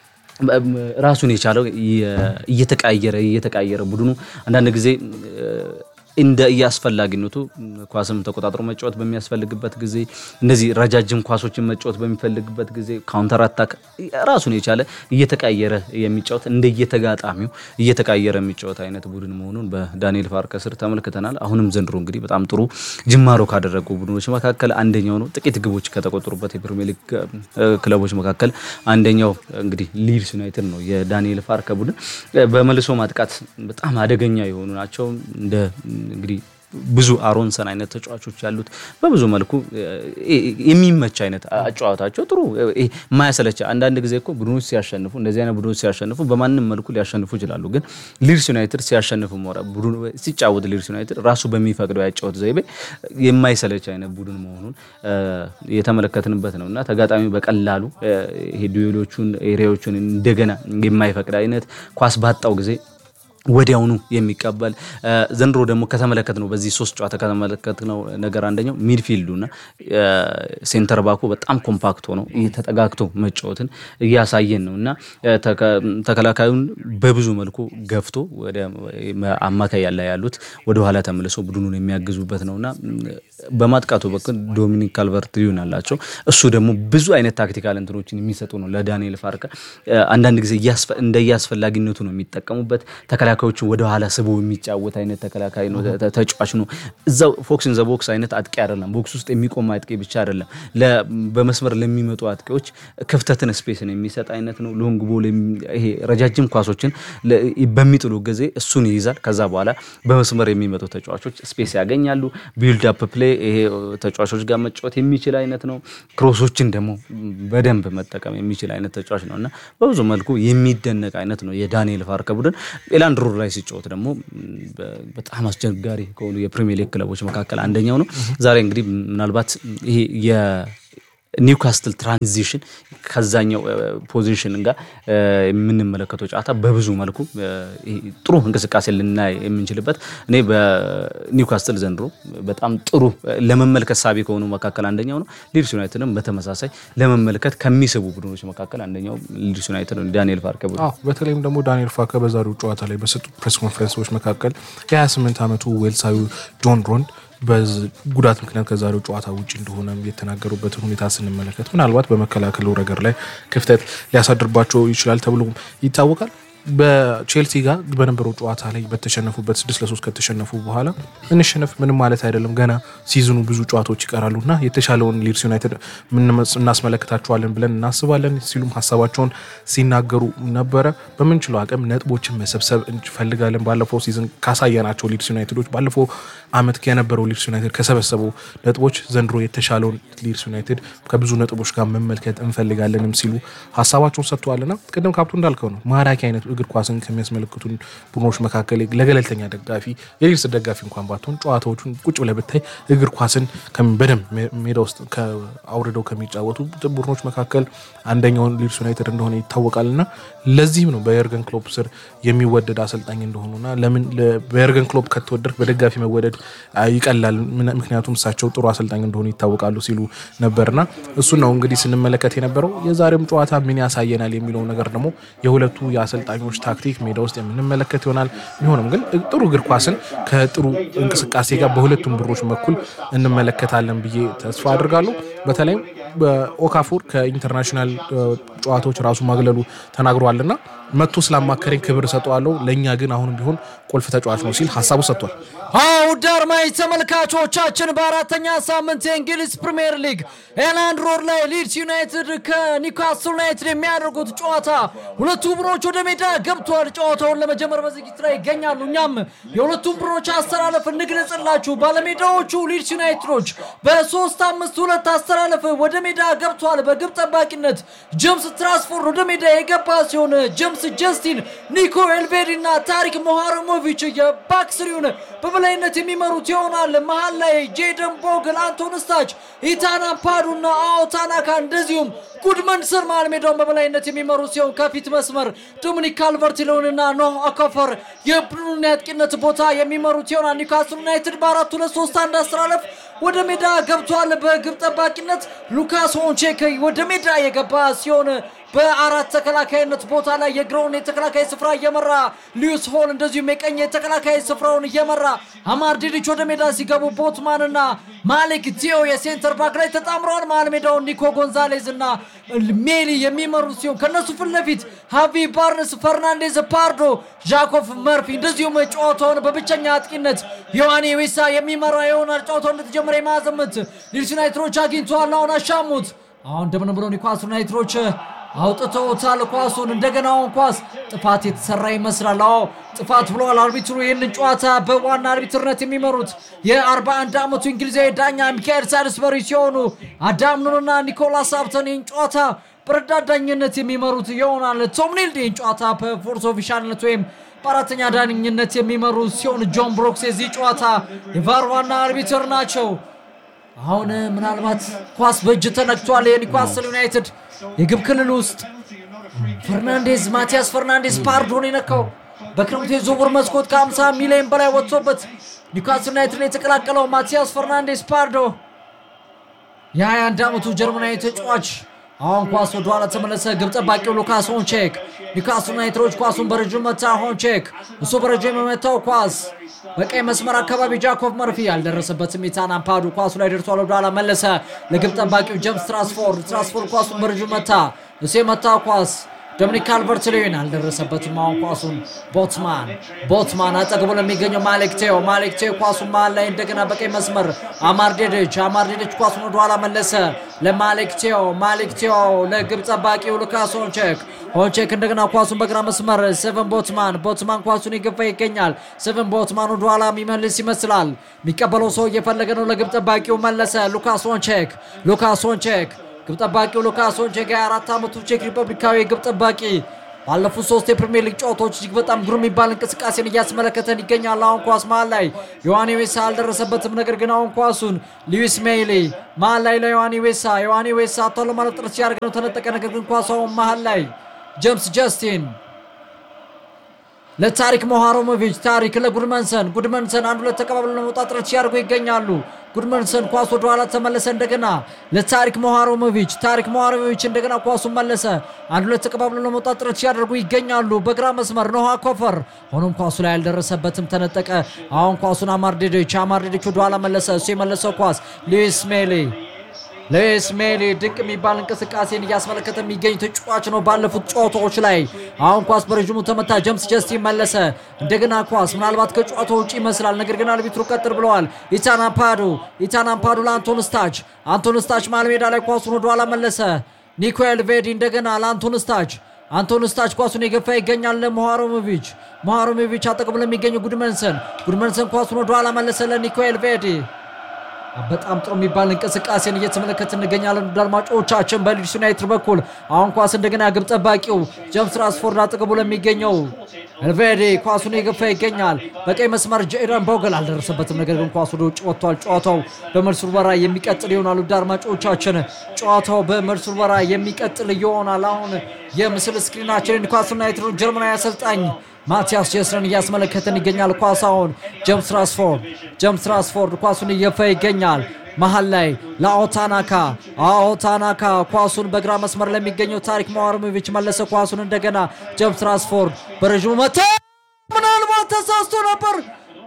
ራሱን የቻለው እየተቃየረ እየተቃየረ ቡድኑ አንዳንድ ጊዜ እንደ እያስፈላጊነቱ ኳስም ተቆጣጥሮ መጫወት በሚያስፈልግበት ጊዜ እነዚህ ረጃጅም ኳሶችን መጫወት በሚፈልግበት ጊዜ ካውንተር አታክ ራሱን የቻለ እየተቃየረ የሚጫወት እንደ እየተጋጣሚው እየተቃየረ የሚጫወት አይነት ቡድን መሆኑን በዳንኤል ፓርከር ስር ተመልክተናል። አሁንም ዘንድሮ እንግዲህ በጣም ጥሩ ጅማሮ ካደረጉ ቡድኖች መካከል አንደኛው ነው። ጥቂት ግቦች ከተቆጠሩበት የፕሪሚየር ሊግ ክለቦች መካከል አንደኛው እንግዲህ ሊድስ ዩናይትድ ነው። የዳንኤል ፓርከር ቡድን በመልሶ ማጥቃት በጣም አደገኛ የሆኑ ናቸው እንደ እንግዲህ ብዙ አሮንሰን አይነት ተጫዋቾች ያሉት በብዙ መልኩ የሚመች አይነት አጨዋወታቸው ጥሩ የማያሰለች አንዳንድ ጊዜ እኮ ቡድኖች ሲያሸንፉ እንደዚህ አይነት ቡድኖች ሲያሸንፉ በማንም መልኩ ሊያሸንፉ ይችላሉ። ግን ሊድስ ዩናይትድ ሲያሸንፉ ሲጫወት ሊድስ ዩናይትድ ራሱ በሚፈቅደው ያጫወት ዘይቤ የማይሰለች አይነት ቡድን መሆኑን የተመለከትንበት ነው እና ተጋጣሚ በቀላሉ ይሄ ዱዌሎቹን ኤሪያዎቹን እንደገና የማይፈቅድ አይነት ኳስ ባጣው ጊዜ ወዲያውኑ የሚቀበል ዘንድሮ ደግሞ ከተመለከት ነው በዚህ ሶስት ጨዋታ ከተመለከት ነው ነገር አንደኛው ሚድፊልዱና ሴንተር ባኩ በጣም ኮምፓክት ሆነው ተጠጋግቶ መጫወትን እያሳየን ነው እና ተከላካዩን በብዙ መልኩ ገፍቶ ወደ አማካይ ያለ ያሉት ወደኋላ ተመልሶ ቡድኑን የሚያግዙበት ነውና በማጥቃቱ በኩል ዶሚኒክ ካልቨርት ሊዩን አላቸው። እሱ ደግሞ ብዙ አይነት ታክቲካል እንትኖችን የሚሰጡ ነው ለዳንኤል ፓርከር አንዳንድ ጊዜ እንደየአስፈላጊነቱ ነው የሚጠቀሙበት ተከላካዮችን ወደ ኋላ ስቦ የሚጫወት አይነት ተከላካይ ነው፣ ተጫዋች ነው። እዛው ፎክስን ዘ ቦክስ አይነት አጥቂ አይደለም። ቦክስ ውስጥ የሚቆም አጥቂ ብቻ አይደለም። በመስመር ለሚመጡ አጥቂዎች ክፍተትን ስፔስን የሚሰጥ አይነት ነው። ሎንግ ቦል፣ ይሄ ረጃጅም ኳሶችን በሚጥሉ ጊዜ እሱን ይይዛል። ከዛ በኋላ በመስመር የሚመጡ ተጫዋቾች ስፔስ ያገኛሉ። ቢልድ አፕ ፕሌይ ፕሌይ ይሄ ተጫዋቾች ጋር መጫወት የሚችል አይነት ነው። ክሮሶችን ደግሞ በደንብ መጠቀም የሚችል አይነት ተጫዋች ነው እና በብዙ መልኩ የሚደነቅ አይነት ነው የዳንኤል ፋርከ ቡድን። ኤላንድ ሮድ ላይ ሲጫወት ደግሞ በጣም አስቸጋሪ ከሆኑ የፕሪሚየር ሊግ ክለቦች መካከል አንደኛው ነው። ዛሬ እንግዲህ ምናልባት ይሄ ኒውካስትል ትራንዚሽን ከዛኛው ፖዚሽን ጋር የምንመለከተው ጨዋታ በብዙ መልኩ ጥሩ እንቅስቃሴ ልናይ የምንችልበት እኔ በኒውካስትል ዘንድሮ በጣም ጥሩ ለመመልከት ሳቢ ከሆኑ መካከል አንደኛው ነው። ሊድስ ዩናይትድም በተመሳሳይ ለመመልከት ከሚስቡ ቡድኖች መካከል አንደኛው ሊድስ ዩናይትድ ነው። ዳንኤል ፋርከ ቡድን በተለይም ደግሞ ዳንኤል ፋርከ በዛሬው ጨዋታ ላይ በሰጡት ፕሬስ ኮንፈረንሶች መካከል የ28 ዓመቱ ዌልሳዊ ጆን ሮንድ በጉዳት ምክንያት ከዛሬው ጨዋታ ውጭ እንደሆነ የተናገሩበትን ሁኔታ ስንመለከት ምናልባት በመከላከሉ ረገድ ላይ ክፍተት ሊያሳድርባቸው ይችላል ተብሎ ይታወቃል። በቼልሲ ጋር በነበረው ጨዋታ ላይ በተሸነፉበት ስድስት ለሶስት ከተሸነፉ በኋላ እንሸነፍ ምንም ማለት አይደለም፣ ገና ሲዝኑ ብዙ ጨዋታዎች ይቀራሉ እና የተሻለውን ሊድስ ዩናይትድ እናስመለክታቸዋለን ብለን እናስባለን ሲሉም ሀሳባቸውን ሲናገሩ ነበረ። በምንችለው አቅም ነጥቦችን መሰብሰብ እንፈልጋለን። ባለፈው ሲዝን ካሳየናቸው ሊድስ ዩናይትዶች ባለፈው አመት የነበረው ሊድስ ዩናይትድ ከሰበሰቡ ነጥቦች ዘንድሮ የተሻለውን ሊድስ ዩናይትድ ከብዙ ነጥቦች ጋር መመልከት እንፈልጋለንም ሲሉ ሀሳባቸውን ሰጥተዋልና ቅድም ካፕቱ እንዳልከው ነው ማራኪ አይነት እግር ኳስን ከሚያስመለክቱን ቡድኖች መካከል ለገለልተኛ ደጋፊ የሊድስ ደጋፊ እንኳን ባትሆን ጨዋታዎቹን ቁጭ ብለህ ብታይ እግር ኳስን በደንብ ሜዳ ውስጥ አውርደው ከሚጫወቱ ቡድኖች መካከል አንደኛውን ሊድስ ዩናይትድ እንደሆነ ይታወቃል እና ለዚህም ነው በየርገን ክሎፕ ስር የሚወደድ አሰልጣኝ እንደሆኑና ለምን በየርገን ክሎፕ ከተወደድክ በደጋፊ መወደድ ይቀላል፣ ምክንያቱም እሳቸው ጥሩ አሰልጣኝ እንደሆኑ ይታወቃሉ ሲሉ ነበርና እሱን ነው እንግዲህ ስንመለከት የነበረው። የዛሬም ጨዋታ ምን ያሳየናል የሚለው ነገር ደግሞ የሁለቱ የአሰልጣኞች ታክቲክ ሜዳ ውስጥ የምንመለከት ይሆናል። ቢሆንም ግን ጥሩ እግር ኳስን ከጥሩ እንቅስቃሴ ጋር በሁለቱም ብሮች በኩል እንመለከታለን ብዬ ተስፋ አድርጋለሁ። በተለይም በኦካፎር ከኢንተርናሽናል ጨዋታዎች ራሱ ማግለሉ ተናግሯልና መጥቶ ስላማከረኝ ክብር እሰጠዋለሁ፣ ለእኛ ግን አሁንም ቢሆን ቁልፍ ተጫዋች ነው ሲል ሀሳቡ ሰጥቷል። ውድ አድማጭ ተመልካቾቻችን በአራተኛ ሳምንት የእንግሊዝ ፕሪምየር ሊግ ኤላንድ ሮድ ላይ ሊድስ ዩናይትድ ከኒውካስል ዩናይትድ የሚያደርጉት ጨዋታ ሁለቱ ቡድኖች ወደ ሜዳ ገብተዋል። ጨዋታውን ለመጀመር በዝግጅት ላይ ይገኛሉ። እኛም የሁለቱም ቡድኖች አስተላለፍ እንግለጽላችሁ። ባለሜዳዎቹ ሊድስ ዩናይትዶች በሶስት አምስት ሁለት አስተላለፍ ወደ ሜዳ ገብተዋል። በግብ ጠባቂነት ጀምስ ትራንስፎርድ ወደ ሜዳ የገባ ሲሆን ጀምስ ጀስቲን፣ ኒኮ ኤልቤሪ እና ታሪክ ሞሃረሞቪች የባክስሪውን በበላይነት የሚመሩት ይሆናል። መሀል ላይ ጄደን ቦግል፣ አንቶን ስታች፣ ኢታና ፓዱ እና አዎ ታናካ እንደዚሁም ጉድመንሰን መሀል ሜዳውን በበላይነት የሚመሩ ሲሆን ከፊት መስመር ዶሚኒክ ካልቨርት ሎንና ኖህ አካፈር የቡድኑን የአጥቂነት ቦታ የሚመሩት ይሆናል። ኒውካስል ዩናይትድ በአራት ሁለት ሶስት አንድ አስተላለፍ ወደ ሜዳ ገብቷል። በግብ ጠባቂነት ሉካስ ሆንቼክ ወደ ሜዳ የገባ ሲሆን በአራት ተከላካይነት ቦታ ላይ የግራውን የተከላካይ ስፍራ እየመራ ሊዩስ ሆል እንደዚሁም የቀኝ የተከላካይ ስፍራውን እየመራ አማር ዲዲች ወደ ሜዳ ሲገቡ ቦትማን እና ማሊክ ቲዮ የሴንተር ባክ ላይ ተጣምረዋል። መሀል ሜዳውን ኒኮ ጎንዛሌዝ እና ሜሊ የሚመሩ ሲሆን ከነሱ ፊት ለፊት ሃቪ ባርንስ፣ ፈርናንዴዝ ፓርዶ፣ ጃኮፍ መርፊ እንደዚሁም ጨዋታውን በብቸኛ አጥቂነት ዮሐኒ ዊሳ የሚመራ ይሆናል። ጨዋታው እንደተጀመረ የማዕዘን ምት ሊድስ ዩናይትዶች አግኝተዋል። አሁን አሻሙት። አሁን እንደምን ብሎ ኒውካስል ዩናይትዶች አውጥተውታል ኳሱን። እንደገናውን ኳስ ጥፋት የተሰራ ይመስላል። አዎ ጥፋት ብለዋል አርቢትሩ። ይህንን ጨዋታ በዋና አርቢትርነት የሚመሩት የ41 ዓመቱ እንግሊዛዊ ዳኛ ሚካኤል ሳልስበሪ ሲሆኑ አዳም ኑንና ኒኮላስ አብተን ይህን ጨዋታ በረዳት ዳኝነት የሚመሩት ይሆናል። ቶም ኒልድ ይህን ጨዋታ በፎርስ ኦፊሻልነት ወይም በአራተኛ ዳኝነት የሚመሩ ሲሆን ጆን ብሮክስ የዚህ ጨዋታ የቫር ዋና አርቢትር ናቸው። አሁን ምናልባት ኳስ በእጅ ተነክቷል። የኒውካስል ዩናይትድ የግብ ክልል ውስጥ ፈርናንዴዝ ማቲያስ ፈርናንዴዝ ፓርዶን የነካው በክረምቱ የዝውውር መስኮት ከ50 ሚሊዮን በላይ ወጥቶበት ኒውካስል ዩናይትድ የተቀላቀለው ማቲያስ ፈርናንዴዝ ፓርዶ የ21 ዓመቱ ጀርመናዊ ተጫዋች አሁን ኳስ ወደ ኋላ ተመለሰ። ግብ ጠባቂው ሉካስ ሆንቼክ ኒውካስል ዩናይትዶች ኳሱን በረጅም መታ። ሆንቼክ እሱ በረጅም የመታው ኳስ በቀይ መስመር አካባቢ ጃኮብ መርፊ ያልደረሰበትም ኢታን አምፓዱ ኳሱ ላይ ደርሷል። ወደ ኋላ መለሰ ለግብ ጠባቂው ጀምስ ትራንስፎርድ። ትራንስፎርድ ኳሱን በረጅም መታ። እሱ የመታው ኳስ ዶሚኒክ ካልቨርት ሌዊን አልደረሰበትም። አሁን ኳሱን ቦትማን ቦትማን አጠግቦ ለሚገኘው ማሌክ ቴዮ ማሌክ ቴዮ ኳሱን መሀል ላይ እንደገና በቀኝ መስመር አማርዴደች አማርዴደች ኳሱን ወደኋላ መለሰ ለማሌክ ቴዮ ማሌክ ቴዮ ለግብ ጠባቂው ሉካስ ሆንቼክ ሆንቼክ እንደገና ኳሱን በግራ መስመር ሴቨን ቦትማን ቦትማን ኳሱን የገፋ ይገኛል። ሴቨን ቦትማን ወደኋላ የሚመልስ ይመስላል። የሚቀበለው ሰው እየፈለገ ነው። ለግብ ጠባቂው መለሰ ሉካስ ሆንቼክ ሉካስ ሆንቼክ ግብ ጠባቂው ሉካስ ሆንቼክ የአራት ዓመቱ ቼክ ሪፐብሊካዊ ግብ ጠባቂ ባለፉት ሶስት የፕሪሚየር ሊግ ጨዋታዎች እጅግ በጣም ግሩም የሚባል እንቅስቃሴን እያስመለከተን ይገኛል። አሁን ኳስ መሀል ላይ ዮሐኒ ዌሳ አልደረሰበትም። ነገር ግን አሁን ኳሱን ሉዊስ ሜይሊ መሀል ላይ ለዮሐኒ ዌሳ ዮሐኒ ዌሳ አቷ ለማለት ጥረት ሲያደርግ ነው ተነጠቀ። ነገር ግን ኳሱ አሁን መሀል ላይ ጀምስ ጀስቲን ለታሪክ ሞሃሮሞቪች ታሪክ ለጉድመንሰን ጉድመንሰን አንድ ሁለት ተቀባብለው ለመውጣት ጥረት ሲያደርጉ ይገኛሉ። ጉድመንሰን ኳስ ወደ ኋላ ተመለሰ። እንደገና ለታሪክ ሞሃሮሞቪች ታሪክ ሞሃሮሞቪች እንደገና ኳሱን መለሰ። አንድ ሁለት ተቀባብለው ለመውጣት ጥረት ሲያደርጉ ይገኛሉ። በግራ መስመር ኖሃ ኮፈር፣ ሆኖም ኳሱ ላይ አልደረሰበትም፣ ተነጠቀ። አሁን ኳሱን አማርዴዶች አማርዴዶች ወደ ኋላ መለሰ። እሱ የመለሰው ኳስ ሉዊስ ሜሊ ሉዊስ ሜሊ ድንቅ የሚባል እንቅስቃሴን እያስመለከተ የሚገኝ ተጫዋች ነው። ባለፉት ጨዋታዎች ላይ አሁን ኳስ በረዥሙ ተመታ። ጀምስ ጀስቲን መለሰ። እንደገና ኳስ ምናልባት ከጨዋታ ውጭ ይመስላል። ነገር ግን አልቢትሩ ቀጥር ብለዋል። ኢታን አምፓዱ ኢታን አምፓዱ ለአንቶን ስታች አንቶን ስታች መሃል ሜዳ ላይ ኳሱን ወደኋላ መለሰ። ኒኮኤል ቬዲ እንደገና ለአንቶን ስታች አንቶን ስታች ኳሱን የገፋ ይገኛል። ለሞሃሮሞቪች ሞሃሮሞቪች አጠገቡ ለሚገኘው ጉድመንሰን ጉድመንሰን ኳሱን ወደኋላ መለሰ ለኒኮኤል ቬዲ በጣም ጥሩ የሚባል እንቅስቃሴን እየተመለከት እንገኛለን። ውድ አድማጮቻችን በሊድስ ዩናይትድ በኩል አሁን ኳስ እንደገና ግብ ጠባቂው ጀምስ ራስፎርድ አጠገቡ ለሚገኘው ኤልቬዴ ኳሱን የገፋ ይገኛል። በቀይ መስመር ጄደን ቦገል አልደረሰበትም። ነገር ግን ኳሱ ወደ ውጭ ወጥቷል። ጨዋታው በመልስ ውርወራ የሚቀጥል ይሆናል። ውድ አድማጮቻችን ጨዋታው በመልስ ውርወራ የሚቀጥል ይሆናል። አሁን የምስል ስክሪናችን ኒውካስል ዩናይትድ ጀርመናዊ አሰልጣኝ ማቲያስ ጀስረን እያስመለከተን ይገኛል። ኳሳውን ጀምስ ራስፎርድ ጀምስ ራስፎርድ ኳሱን እየፋ ይገኛል። መሀል ላይ ለአኦታናካ አኦታናካ ኳሱን በግራ መስመር ለሚገኘው ታሪክ ማዋርሞቪች መለሰ። ኳሱን እንደገና ጀምስ ራስፎርድ በረዥሙ መታ። ምናልባት ተሳስቶ ነበር።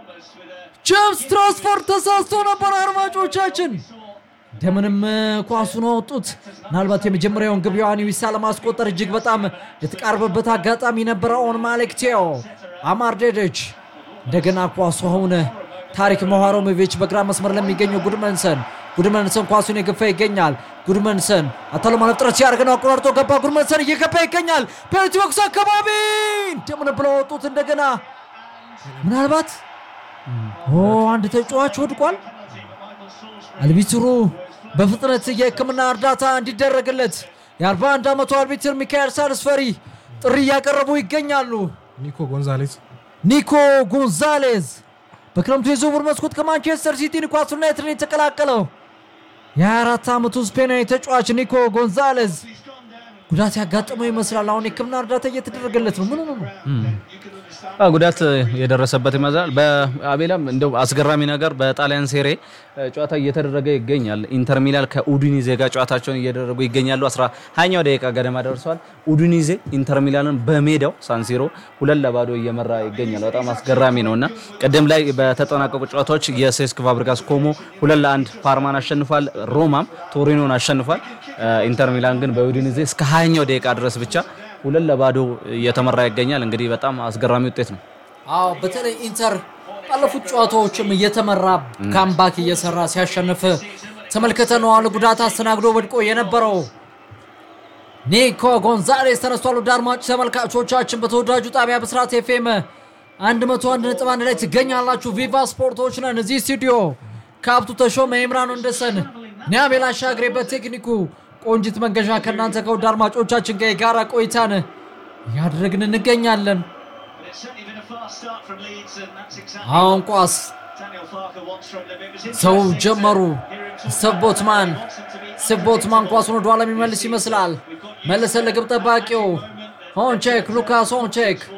ጀምስ ራስፎርድ ተሳስቶ ነበር። አድማጮቻችን እንደምንም ኳሱን አወጡት። ምናልባት የመጀመሪያውን ግብ ዮሐኒ ዊሳ ለማስቆጠር እጅግ በጣም የተቃረበበት አጋጣሚ ነበረ። ኦን ማሌክ ቴዮ አማርዴደች እንደገና ኳሱ አሁን ታሪክ ሞሃሮሞቪች በግራ መስመር ለሚገኘው ጉድመንሰን ጉድመንሰን ኳሱን የገፋ ይገኛል። ጉድመንሰን አታሎ ማለፍ ጥረት ሲያደርግ ነው። አቆራርጦ ገባ። ጉድመንሰን እየገፋ ይገኛል። ፔናልቲ ቦክስ አካባቢ እንደምን ብለው ወጡት። እንደገና ምናልባት ኦ አንድ ተጫዋች ወድቋል። አልቢትሩ በፍጥነት የሕክምና እርዳታ እንዲደረግለት የ41 ዓመቱ አልቢትር ሚካኤል ሳልስፈሪ ጥሪ እያቀረቡ ይገኛሉ። ኒኮ ጎንዛሌዝ ኒኮ ጎንዛሌዝ በክረምቱ የዝውውር መስኮት ከማንቸስተር ሲቲ ኒውካስል ዩናይትድን የተቀላቀለው የ24 ዓመቱ ስፔናዊ ተጫዋች ኒኮ ጎንዛሌዝ ጉዳት ያጋጠመው ይመስላል። አሁን የሕክምና እርዳታ እየተደረገለት ነው። ምን ሆኖ ነው? አዎ፣ ጉዳት የደረሰበት ይመስላል። በአቤላም እንደው አስገራሚ ነገር በጣሊያን ሴሬ ጨዋታ እየተደረገ ይገኛል። ኢንተር ሚላን ከኡዲኒዜ ጋር ጨዋታቸውን እየደረጉ ይገኛሉ። አስራ ሀያኛው ደቂቃ ገደማ ደርሰዋል። ኡዲኒዜ ኢንተር ሚላንን በሜዳው ሳንሲሮ ሁለት ለባዶ እየመራ ይገኛል። በጣም አስገራሚ ነው እና ቅድም ላይ በተጠናቀቁ ጨዋታዎች የሴስክ ፋብሪጋስ ኮሞ ሁለት ለአንድ ፓርማን አሸንፏል። ሮማም ቶሪኖን አሸንፏል። ኢንተር ሚላን ግን በኡዲኒዜ እስከ ሀያኛው ደቂቃ ድረስ ብቻ ሁለት ለባዶ እየተመራ ይገኛል። እንግዲህ በጣም አስገራሚ ውጤት ነው። አዎ በተለይ ኢንተር ባለፉት ጨዋታዎችም እየተመራ ካምባክ እየሰራ ሲያሸንፍ ተመልክተነዋል። ጉዳት አስተናግዶ ወድቆ የነበረው ኒኮ ጎንዛሌስ ተነስቷል። ወደ አድማጭ ተመልካቾቻችን በተወዳጁ ጣቢያ ብስራት ኤፍኤም 101.1 ላይ ትገኛላችሁ። ቪቫ ስፖርቶች ነን። እዚህ ስቱዲዮ ካብቱ ተሾመ፣ ኢምራን ወንደሰን፣ ኒያቤል አሻግሬ በቴክኒኩ ቆንጅት መንገሻ ከእናንተ ከውድ አድማጮቻችን ጋር የጋራ ቆይታን እያደረግን እንገኛለን። አሁን ኳስ ሰው ጀመሩ። ሰቦትማን ሰቦትማን ኳሱን ወደኋላ የሚመልስ ይመስላል። መለሰ ለግብ ጠባቂው ሆንቼክ ሉካስ ሆንቼክ